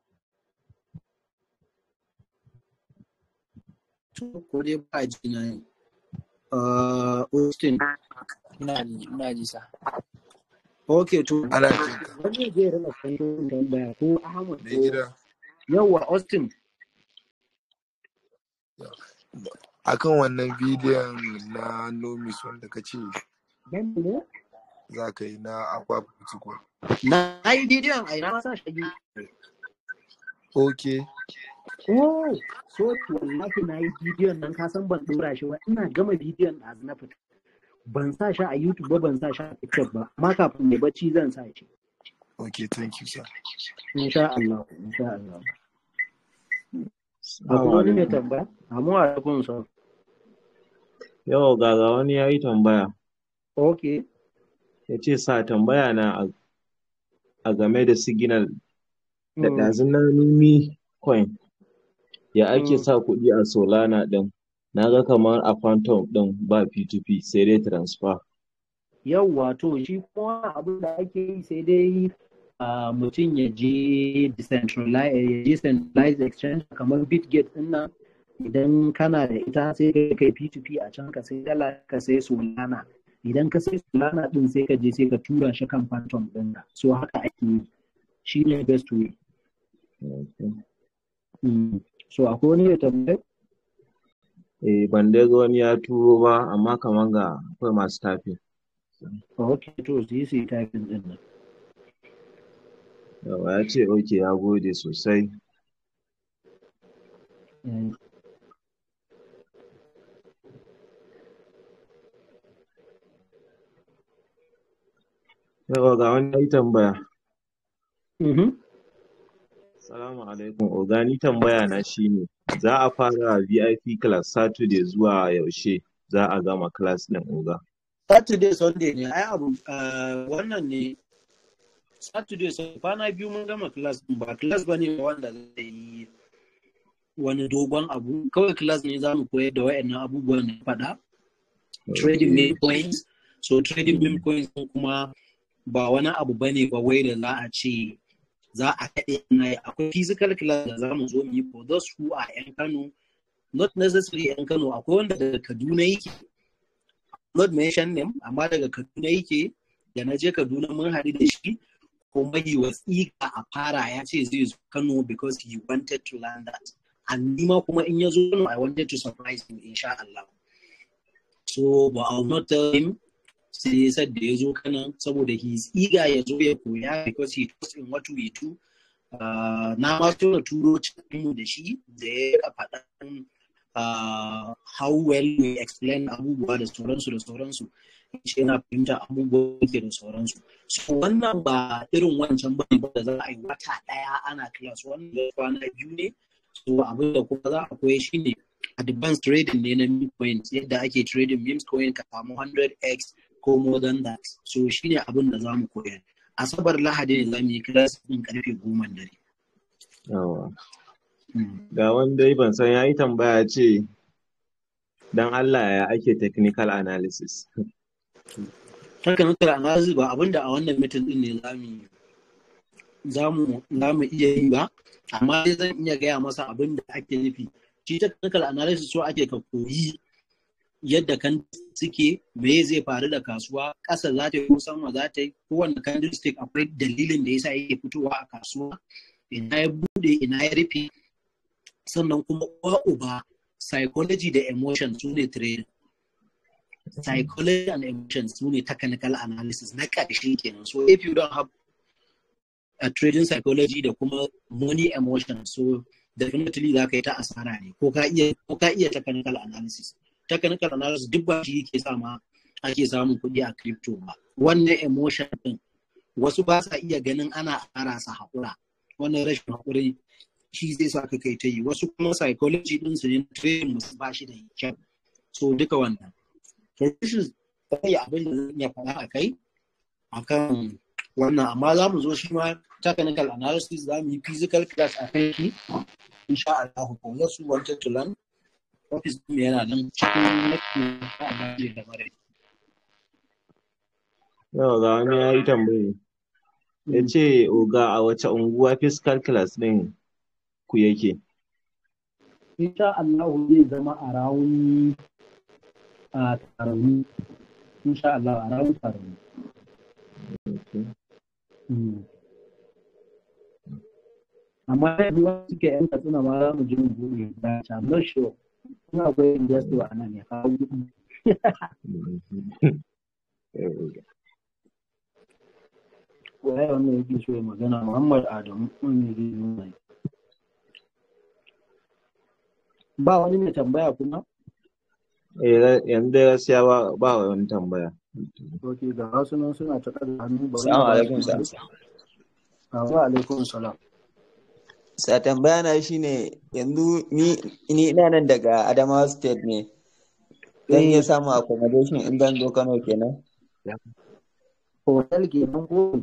to ko dai ba ji na ne uh, Austin ina ji ina ji sa okay to ana jin ka wani zai rana kwanto tambaya ko Ahmad mai ko gida yawa Austin akan wannan bidiyon na nomis wanda ka ce dan ne za ka yi na akwa fitiko na yi bidiyon a ina sa shi ok oh so wallahi na yi bidiyon nan ka san ban dora shi ba ina gama bidiyon da na fita ban sa shi a YouTube ba ban sa shi a TikTok ba amma kafin mai bacci zan sa shi ok thank you sir insha Allah insha Allah akwai wani mai tambaya amma a kun sa Yau ga ga wani ya yi tambaya. okay Ya ce sa tambaya na a, a game da signal da mm. ɗazun na numi coin. Ya ake Mm. sa kuɗi a Solana ɗin. Na ga kamar a Phantom ɗin ba P2P sai dai transfer. yawwa to shi kuma abin da ake yi sai dai uh, mutum ya je decentralized ya je centralized exchange kamar bitgate din nan idan kana da ita sai ka kai p2p a can ka sai dala ka sai solana idan ka sai solana din sai ka je sai ka tura shi kan phantom din ka so haka ake yi shi ne best way Okay. mm. so akwai wani ya tambaye Eh, ban dai ga wani ya turo ba, amma kaman ga akwai masu tafi. ok to su yi su yi typing din nan Yawa ya ce, ok, ya gode sosai. Mm. Yawa ga wani ya yi tambaya. Mhm. Salamu alaikum, Oga, ni tambaya na shine, za a fara VIP class Saturday zuwa yaushe za a gama class ɗin Oga? Saturday Sunday ne ai abu ah, wannan ne Saturday Sunday kwana biyu mun gama class din ba class bane wanda zai yi wani dogon abu kawai class ne za mu koyar da wayannan abubuwan da na faɗa trading meme coins so trading meme coins din kuma ba wani abu bane ba wai da za a ce za a kaɗe na yi akwai physical class da za mu zo mu yi for those who are yan Kano not necessarily yan Kano akwai wanda daga Kaduna yake not mention name amma daga Kaduna yake da na je Kaduna mun haɗu da shi kuma he was eager a fara ya ce zai zo Kano because he wanted to learn that and ni ma kuma in ya zo Kano I wanted to surprise him insha Allah so but I will not tell him sai ya said da ya zo Kano saboda he is eager ya zo ya koya because he trusts in what we do Uh, na ma tura turo cikin da shi da ya faɗan uh, how well we explain abubuwa da sauransu da sauransu shi yana fahimta abubuwa ke da sauransu so wannan ba irin wancan ba ne da za a yi wata ɗaya ana class wannan da kwana biyu ne so abin da kuma za a koya shi ne advanced trading ne na meme coins yadda ake trading meme coin ka samu 100x ko more than that so shi ne abin da za mu koya asabar lahadi ne za mu yi class ɗin karfe goma dare Yawa. Ga wani dai ban san ya yi tambaya ce, don Allah ya ake technical analysis. technical analysis ba abinda a wannan mitin din ne za mu za mu iya yi ba amma dai zan iya gaya masa abin da ake nufi shi technical analysis so ake ka koyi yadda kan suke me zai faru da kasuwa ƙasa za ta yi ko sama za ta yi kowane candlestick akwai dalilin da yasa yake fitowa a kasuwa ina ya bude ina ya rufe sannan kuma uwa uba psychology da emotion su ne trading psychology and emotions su ne technical analysis na ƙarshe kenan so if you don't have a trading psychology da kuma money emotion so definitely za ka yi ta asara ne ko ka iya ko ka iya technical analysis technical analysis duk ba shi yake sa ma ake samun kuɗi a crypto ba wannan emotion din wasu ba sa iya ganin ana ƙara sa haƙura wannan rashin haƙuri shi zai sa ka kai ta yi wasu kuma psychology din su ne trading musu ba shi da kyau so duka wannan to this is kai abin da zan iya faɗa a kai akan wannan amma za mu zo shi ma technical analysis za mu yi physical class a kan shi insha Allah ko wasu wanted to learn office din yana nan cikin next month a Bajin da Mare Yawa ga wani ya yi tambaya. Ya ce, Oga, a wace unguwa fiscal class ɗin ku yake? insha Allah zai zama a rawun a taroni insha Allah a rawun taroni Mm. amma yanzu wasu suke yan katsina ma za mu je mu buɗe branch I'm not sure kuma akwai investor a nan ya kawo kuɗi waye wannan yake so ya magana Muhammad Adamu wanda zai nuna ba wani mai tambaya kuma Eh, yanzu dai gaskiya ba ba wani tambaya. ok ga wasu nan suna ta ɗaga hannu ba Assalamu alaikum sa. wa alaikum salam Sa tambaya na shine yanzu ni ni ina nan daga Adamawa State ne. Zan iya samun accommodation in zan zo Kano kenan. hotel kenan ko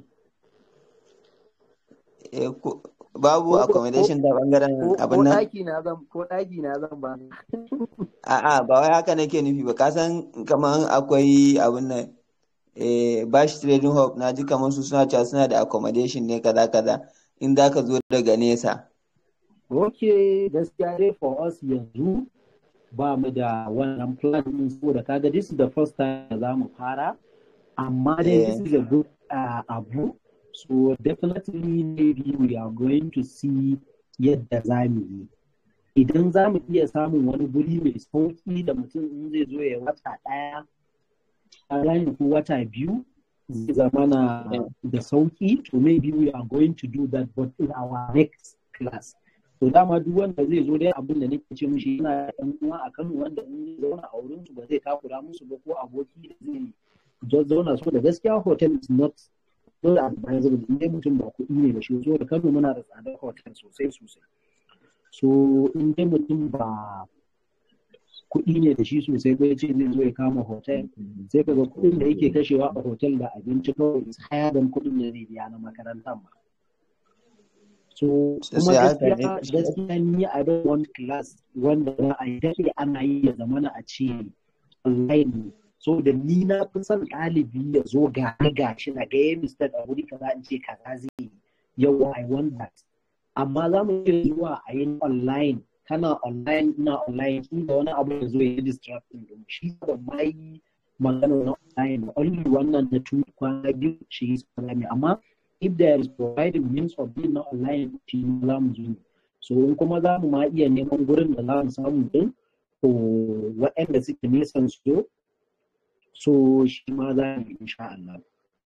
Eh, ko- babu Ko- ko- accommodation da bangaren ko abin nan. ɗaki na zan ko ɗaki na zan ba A'a ba wai haka nake nufi ba. Ka san kamar akwai abin nan eh, Bash Trading Hub na ji kamar su suna cewa suna da accommodation ne kaza kaza in za ka zo daga nesa. ok gaskiya dai for us yanzu ba mu da wannan plan din saboda kaga this is the first time da za mu fara amma dai this Eh, is a good uh, abu so definitely maybe we are going to see yadda za mu yi idan za mu iya samun wani guri mai sauki da mutum in zai zo ya wata ɗaya a ranar ko wata biyu zai zama na da sauki to maybe we are going to do that but in our next class to dama duk wanda zai zo dai abin da nake ce mishi yana da ɗan uwa a Kano wanda in zai zauna a wurin su ba zai takura musu ba ko aboki da zai just zauna so da gaskiya hotel is not not advisable in dai mutum ba kuɗi ne da shi so da Kano muna da tsadar hotel sosai sosai so in dai mutum ba kuɗi ne da shi sosai ba ya ce zai zo ya kama hotel sai ka ga kuɗin da yake kashewa a hotel da abinci kawai is higher than kuɗin da zai biya na makarantar ma so kuma sosai haka ne. gaskiya gaskiya ni a don one class wanda za a yi daɗe ana yi ya zamana a ce online ne so da ni na fi son ɗalibi ya zo ga ni gashi na ga yayi mistake a wuri kaza in ce kaza zai yi yau I want that amma za mu iya zuwa a yi online kana online ina online shi da wani abu ya zo ya yi distracting din shi da ma yi magana na online only wannan na tu kwana biyu shi yi salami amma if there is providing means of being na online shi ma za mu zo ne. so in kuma za mu ma iya neman gurin da za mu samu din to waɗanda suke nisan su so shi ma za mu yi insha Allah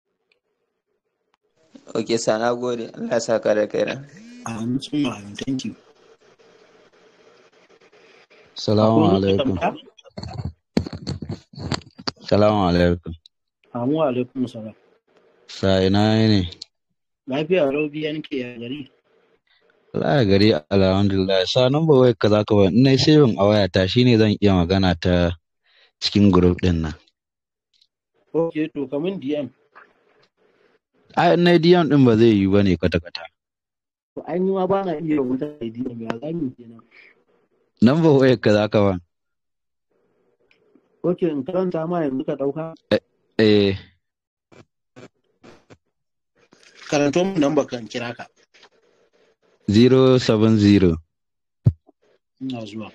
Ok, sa na gode. Allah ya saka da kaina. amin summa amin thank you Salamu akwai wani alaikum. tambaya Salamu alaikum. amin wa alaikum salam Sa ina ne? lafiya raubi yanke ya gari Allah gari alhamdulillah. Sa number wayar ka zaka ba. In nayi saving a wayata shine zan iya magana ta cikin group din nan. ok to kamun DM Ai in nayi DM din ba zai yi bane kwata kwata. to an yi ma ba na iya rubuta da DM ya zami kenan Number wayar ka zaka ba. ok in karanta ma yanzu ka ɗauka Eh karanto mun nan bakan kira ka 070 ina zuwa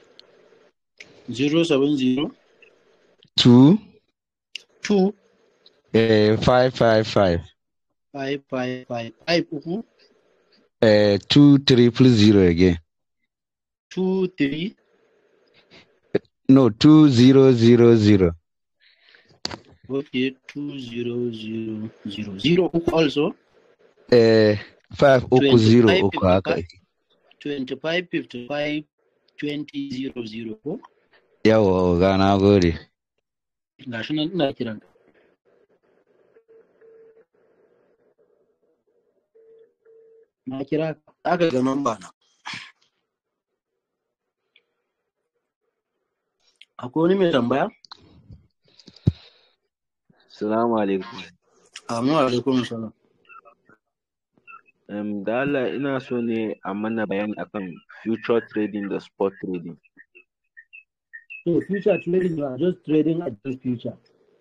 070 2 2 eh 555 555 5 uku eh 2 triple zero again. 2 3 No 2000. ok 2000 0 uku also Eh 5 uku 0 uku haka. 25 55 20 00 ko Yawa ga na gode. gashi nan ina kiran ka na kira ka aka ga namba na akwai wani mai tambaya Salamu alaikum. Amin alaikum salam. Um, da Allah ina so ne a mana bayani akan future trading da spot trading. So future trading you are just trading at just future.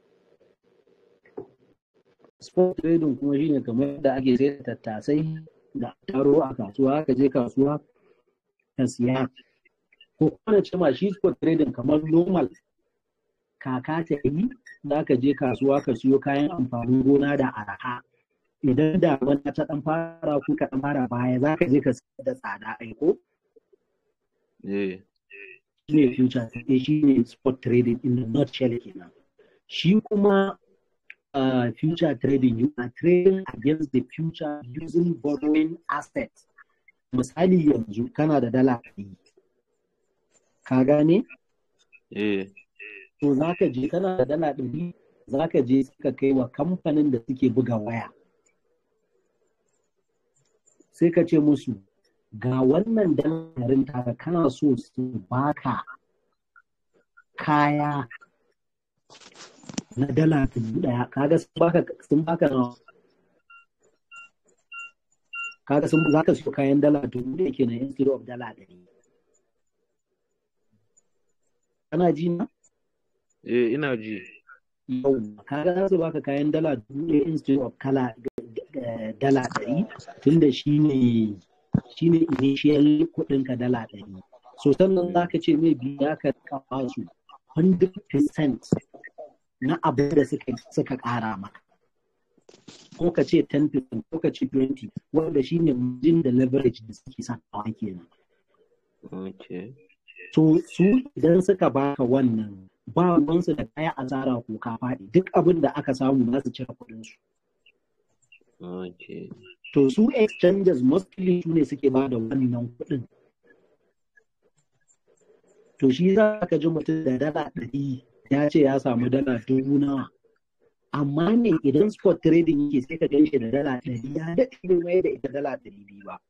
Spot trading kuma shine kamar yadda ake sai da tattasai da taro a kasuwa ka je kasuwa ka siya. Ko kuma na ce ma shi spot trading kamar normal kaka ta yi za ka je kasuwa ka siyo kayan amfanin gona da araha. Idan da wani ta dan fara ko ka dan fara baya za ka je ka sayar da tsada aiko. Yeah. shi ne future trading shi ne spot trading in the nutshell kenan shi kuma uh, future trading you are trading against the future using borrowing assets misali yanzu kana da dala ɗari ka gane Yeah. to za ka je kana da dala ɗari za ka je suka kai wa kamfanin da suke buga waya sai ka ce musu ga wannan dalarin taka kana so su baka kaya na dala dubu daya kaga sun baka sun baka nawa kaga sun zaka siyo kayan dala dubu da kenan instead of dala ɗari kana ji na Eh, ina ji. yau kaga za su baka kayan dala dubu ɗaya instead of kala eh, dala ɗari tunda shine shine initial kuɗin ka dala ɗari so sannan za ka ce mai biya ka kawo su 100% na abin da suka suka ƙara maka ko ka ce 10% ko ka ce 20 wanda shine margin da leverage da suke sakawa kenan Okay. so su idan suka baka wannan ba ruwansu da kaya asara ko ka faɗi duk abin da aka samu za su cire kuɗin su Okay. to su exchanges mostly su ne suke ba da wannan kuɗin to shi za ka ji mutum da dala ɗari ya ce ya samu dala dubu nawa amma ne idan spot trading yake sai ka gan shi da dala ɗari ya daɗe bai mai da ita dala ɗari biyu ba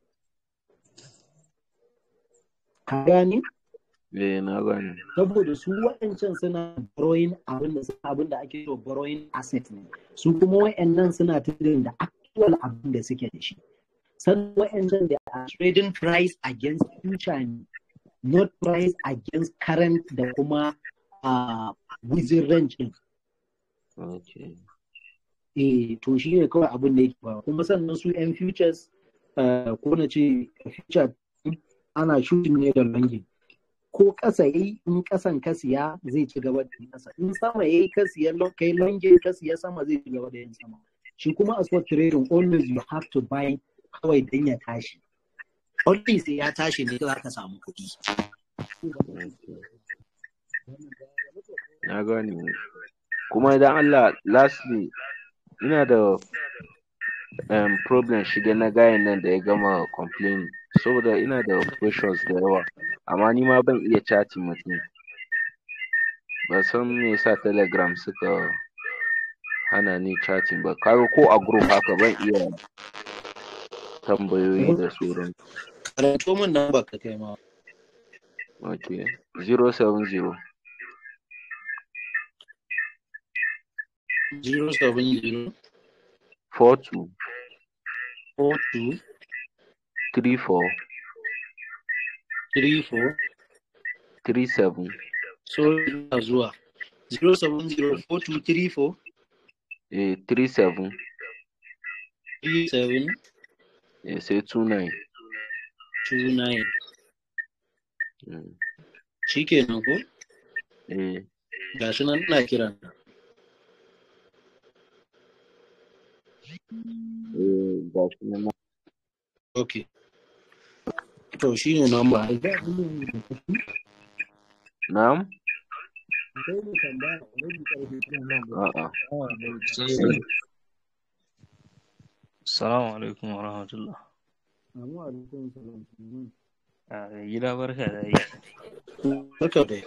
ka gane Eh, na gane. saboda su waɗancan suna borrowing abin da abin da ake so borrowing asset ne su kuma waɗannan suna trading da actual abin da suke da shi sannan waɗancan da are trading price against future ne not price against current da kuma uh, within range din Okay. eh to shi ne kawai abin da yake ba kuma sannan su yan futures uh, ko na ce future ana shooting ne da longing ko ƙasa yayi in ƙasan ka siya zai ci gaba da yin ƙasa in sama yayi ka siya lo- kai longe ka siya sama zai ci gaba da yin sama shi kuma a spot trading always you have to buy kawai dan ya tashi only sai ya tashi ne za ka samu kuɗi Okay. Na gane. Kuma idan Allah lastly ina da um, problem shige na gayan nan da ya gama complaining saboda ina da questions da yawa amma ni ma ban iya chatting mutum ba san me yasa telegram suka hana ni chatting ba kaga ko a group haka ban iya tambayoyi da sauran karanto min nan ba ka kai ma okay 070 zero seven zero 42 four two 34 three four 37 so ina zuwa zero seven zero four two three four eh 37 three seven eh sai 29 two nine mm. shikenan ko eh gashi nan ina kiran eh gashi nan okay to shine number na'am a'a Assalamu alaikum wa rahmatullah. A gida barka da yi. Barka da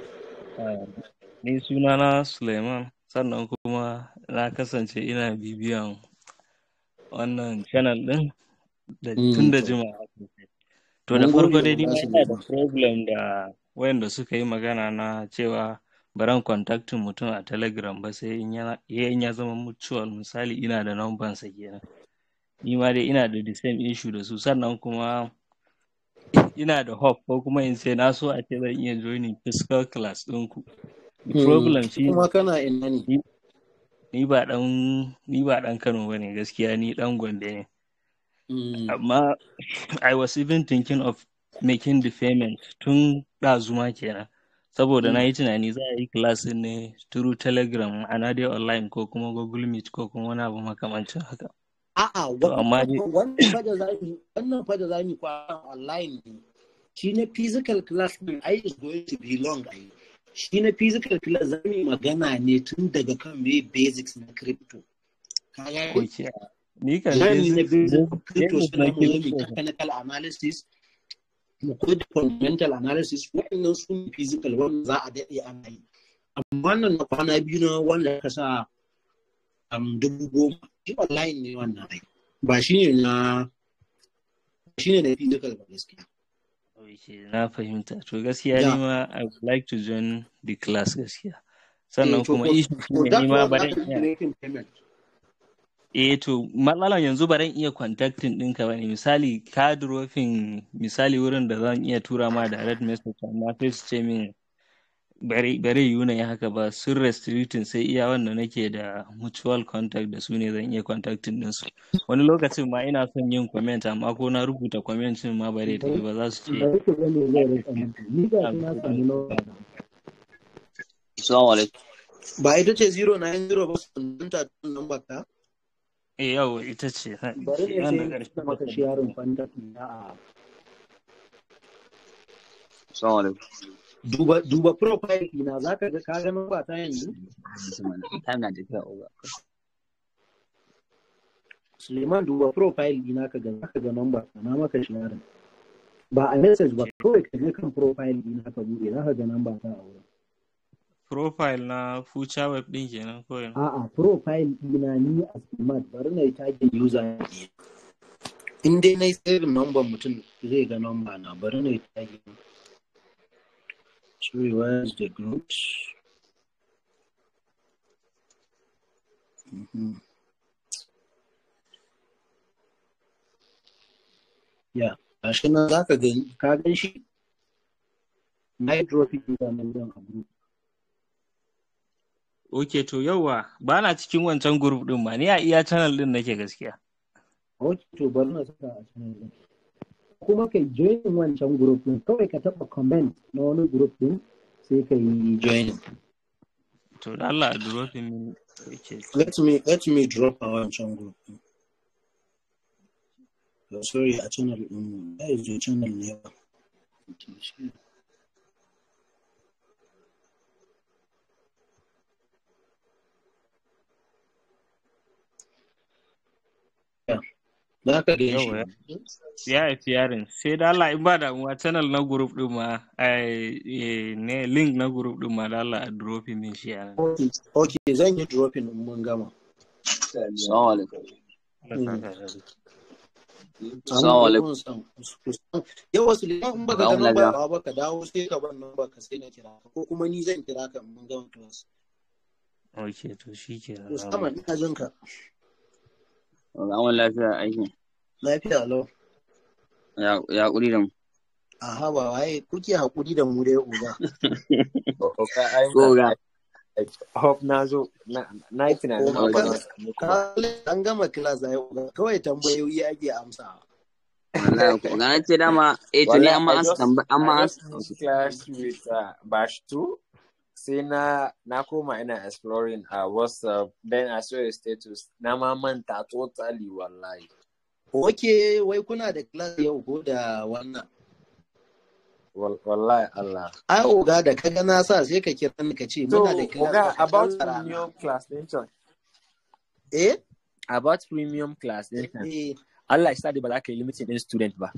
Ni sunana Suleiman sannan kuma na kasance ina bibiyan wannan channel ɗin da tun da jimawa sosai. To da Mun farko gode dai ni wa ma nasu ina da Suleiman. problem da wayanda suka yi magana na cewa baran contactin mutum a telegram ba sai in ya in ya zama mutual misali ina da number sa kenan. Ni ma dai ina da the same issue da su sannan kuma ina da hope ko kuma in ce na so a ce zan iya joining physical class ɗinku. The problem shi kuma kana ina ne ni ni ba ɗan ni ba ɗan Kano bane gaskiya ni ɗan Gombe ne. Amma I was even thinking of making the payment tun ɗazuma kenan. Saboda na yi tunani za a yi class ɗin ne through Telegram ana dai online ko kuma Google Meet ko kuma wani abu makamancin haka. A'a, To amma dai wannan fa da za mu wannan fa da za mu kwana online ne. Shi na physical class din ai is going to be long ai. Shi na physical class za mu yi magana ne tun daga kan me basics na crypto. Ka gane? okay. Ni kan Za mu yi na basic basic crypto basic sai na mu zo mu yi crypto technical analysis mu koyi da fundamental analysis waɗannan su ne physical wanda za a daɗe ana yi. Amma wannan na kwana biyu na wanda ka sa um, dubu goma shi online ne wannan ai. Ba shi ne na shi ne na physical ba gaskiya. Okay, na fahimta. To gaskiya ni Yeah. ma I would like to join the class gaskiya. Eh, Sannan to kuma for, issue for shine that ni ma one za baran ka yi iya making payment. eh to matsalan yanzu baran iya contacting ɗinka bane misali ka dropping misali wurin da zan iya tura ma direct message amma sai su ce min bare bare yiwu na yi haka ba sun restricting sai iya wanda nake da mutual contact da su ne zan iya contacting din su wani lokacin ma ina son yin comment amma ko na rubuta comment din ma bare tafi ba za su ce bari ku ga me zai rika maka ni ga shi na samu nawa Assalamu alaikum. Ba ita ce 090 ba sun ta number ka? eh yau ita ce bari ne nan da sai ƙarshe na maka sharing contact na a Assalamu alaikum. duba duba profile ɗina zaka ga ka ga number ta yanzu Time na tafiya oga. Suleiman duba profile ɗina ka ga zaka ga number ta na maka sharing ba a message ba kawai ka je kan profile ɗina ka buɗe zaka ga number ta a wurin profile na future web din kenan ko yana a'a profile ɗina ni a smart bari na yi tagin user ne In dai na yi saving number mutum zai ga number na bari na yi tagging. Sorry, where's the groups? Mhm. Yeah, gashi nan za ka gani. ka gan shi na yi dropping ɗin nan don a group ok to yauwa ba na cikin wancan group din ma ni a iya channel din nake gaskiya ok to bari na saka a channel ɗin kuma kai join wancan group ɗin kawai ka taɓa comment na wani group ɗin sai ka yi Join. to da Allah a dropping min okay Let me let me drop a wancan group. Oh, sorry, a channel ɗin. That is your channel ne ba. Za ka gan yauwa shi. ya haifi yarin sai da Allah in ba damuwa channel na group din ma ai eh, ne link na group din ma da Allah a dropping min shi a nan Okay, okay, zan yi dropping in mun gama. Assalamu alaikum. Allah saka da Assalamu alaikum. Yawa su in baka Ga ga mu nan lafiya. ba ba ka dawo sai ka bar nan ba ka sai na kira ka ko kuma ni zan kira ka in mun gama class. okay to shi ke To sama ina jin ka. Ga mu lafiya aiki. Lafiya lau. Ya ya kuri da mu. Aha ba waye kuke hakuri da mu dai uga. Oga ai So ga Hope na zo na na yi tunanin ma ba Uga za su muku ka ba. an gama class ai uga kawai tambayoyi ake amsa. wallahi ko ga na ce dama eh to ni Wallahi amma I an just tambaya amma I an just finished class with uh, batch 2 sai na na koma ina exploring a WhatsApp then I saw a status na ma manta totally wallahi. Oke wai kuna da class yau ko da wannan. Wal- Wallahi Allah. Ai oga da kaga na sa sai ka kira ni ka ce So, muna da class Oga, baka about canza rana. premium class din can. Eh? About premium class din can. Eh. Allah ya sa dai ba za ka yi limiting din student ba.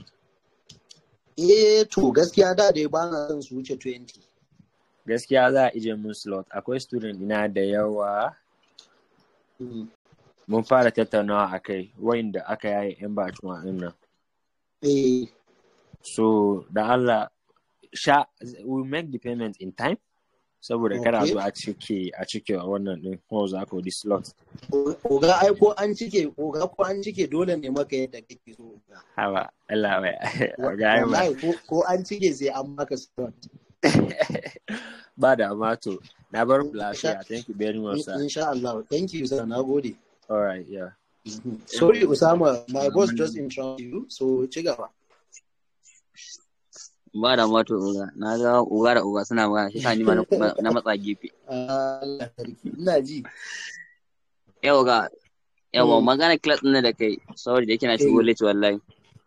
Eh to gaskiya da dai ba na son su wuce 20. Gaskiya za a ije mun slot. Akwai student ina da yawa. Mm. Mun fara tattaunawa a kai wayanda aka yaye yan batuwa din nan. Eh. So, da Allah, sha, we make the payment in time. Saboda kada a Okay. zo a cike a cike wannan din ko za ko di slot. O- Oga ai ko an cike oga ko an cike dole ne maka yadda kake so oga. Haba, Allah bai. Wa- Oga ai ba. Wallahi ko ko an cike sai an maka slot. ba da mato. Na bar blast Insha here. Thank you very much, in- sir. insha Allah. Thank you sir. Na gode. All right, yeah. Mhm. Sorry Usama, my boss just interrupted you. So ci gaba. ba da mato uga na ga uga da uga suna magana shi sa ni ma na na matsa gefe. Allah sarki. Ina ji. Yau ga yawa Mm. magana class ɗin da kai sorry da yake na shigo Eh. late wallahi.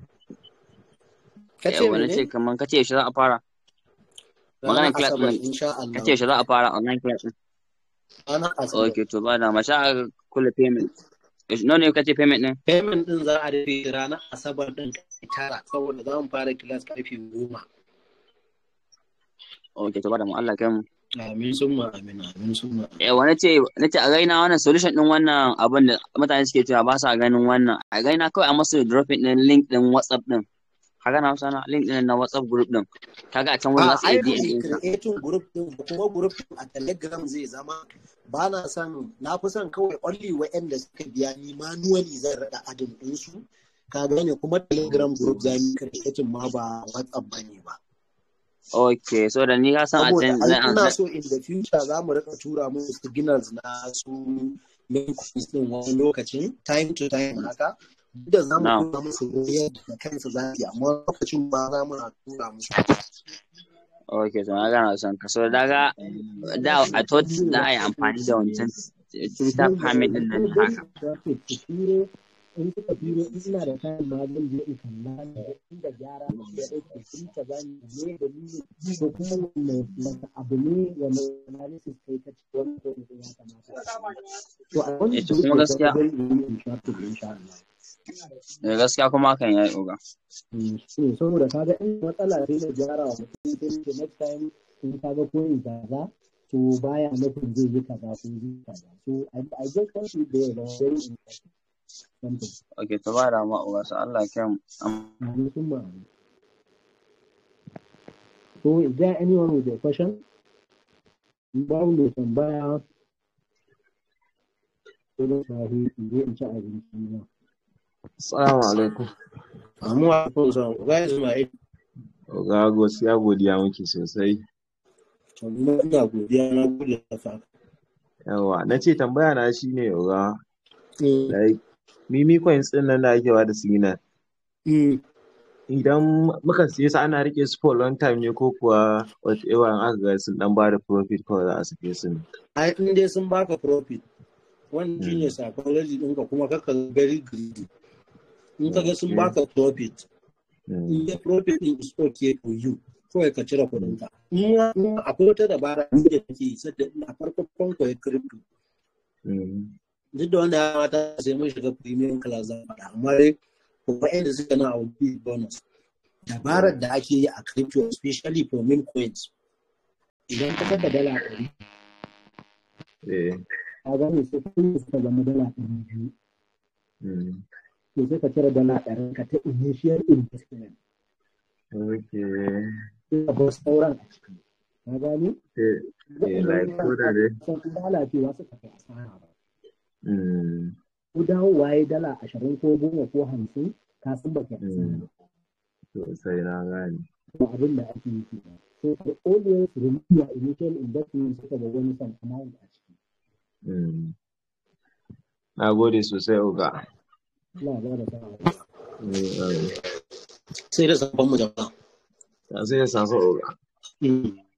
Ka ce Yawa na mene? ce kaman kace yaushe za a fara. Magana Ranar class Asabar ɗin insha kace Allah. yaushe za a fara online class ɗin. Ranar Asabar. Okay to ba da ma sha a kula payment. Yaushe- Nawa ne kace payment ɗin? Payment din za a rufe ranar Asabar din karfe tara saboda za mu fara class karfe goma. Okay to ba da mu Allah kai mu. Amin summa amin amin summa. Yawa na ce na ce a gaina wannan solution ɗin wannan abin da mutane suke cewa ba sa ganin wannan a gaina kawai a masu dropping ɗin link ɗin WhatsApp ɗin. Kaga na Hausa na link ɗin na WhatsApp group ɗin. Kaga a can wurin A za su ai iya ba DM mu ɗinsa. creating group din ba kuma group din a Telegram zai zama ba na son na fi son kawai only waɗanda suka biya ni manually zan rada adin din su ka gane kuma Telegram group za mu creating ma ba WhatsApp ba ne ba. Okay, so da ni ka san a saboda can ai zan ina so in the future za mu rika tura musu signals na su main coins din wani lokacin time to time haka duk da za mu now. tura musu royal da kansu za su yi amma lokacin ba za mu na tura musu Okay, so na gana son ka. So daga da I thought da ai amfani da wancan Twitter permit din nan haka. turo in suka turo in ina da kayan ma zan je in kalla da inda gyara ya dauke sun ta bani ne da ni ko kuma wanne wata abu ne wanda analysis kai ta ci wani ko ne ya kamata to a wani Eh, to kuma gaskiya zan yi in sha to insha Allah eh, gaskiya kuma hakan yayi oga. Mm, shi ne saboda kaga in matsala sai na gyara wa mutum sai ce next time in kaga ko in kaza to baya nufin zai yi kaza ko zai yi kaza so I, I just want to be there very interesting something Okay, to ba da ma oga so Allah ya mu. Amin summa amin. So is there anyone with a question? In babu mai tambaya ko da sahi in je in ci abinci na. Assalamu alaikum. Amu alaikum salam. Ga Ismail. Oga gaskiya godiya muke sosai. To ni ma ina godiya na gode da fa. Yawa, na ce tambaya na shi ne oga, Mm. like, mimi coins ɗin nan da ake ba da signal. Mm. Idan muka siye su ana rike su for long time ne ko kuwa whatever in aka ga sun dan ba da profit kawai za a sake su ne. Ai in dai sun baka profit wannan shine Mm. psychology ɗinka kuma kaka very greedy. In ka ga sun Okay. baka profit Mm. in dai profit din is okay for you kawai ka cire kuɗin ka. In ma in ma akwai wata dabara ni da take yi sadda ina farko farko ya crypto Mm. duk da wanda ya mata sai mun shiga premium class zan faɗa amma dai for waɗanda suka na a big bonus dabarar da ake yi a crypto especially for meme coins idan ka saka dala ɗari Eh. ka gane sai kuɗin suka zama dala ɗari biyu Mm. to sai ka cire dala ɗari ka ta initial investment Okay. sai ka bar sauran a ciki ka gane Eh, eh, like ko da dai. san lalacewa suka kai asara ba Mm. ko dawowa ya dala ashirin ko goma ko hamsin ka san ba ka yi asara Mm. Sosai na gane. ba abin da ake yi kenan so ka always remove your initial investment suka ga wani san amount a ciki Mm. Na gode sosai oga. Allah ya ba da sa'a Eh, eh. sai da sabon mu jama'a Sai da sansa oga. Mm.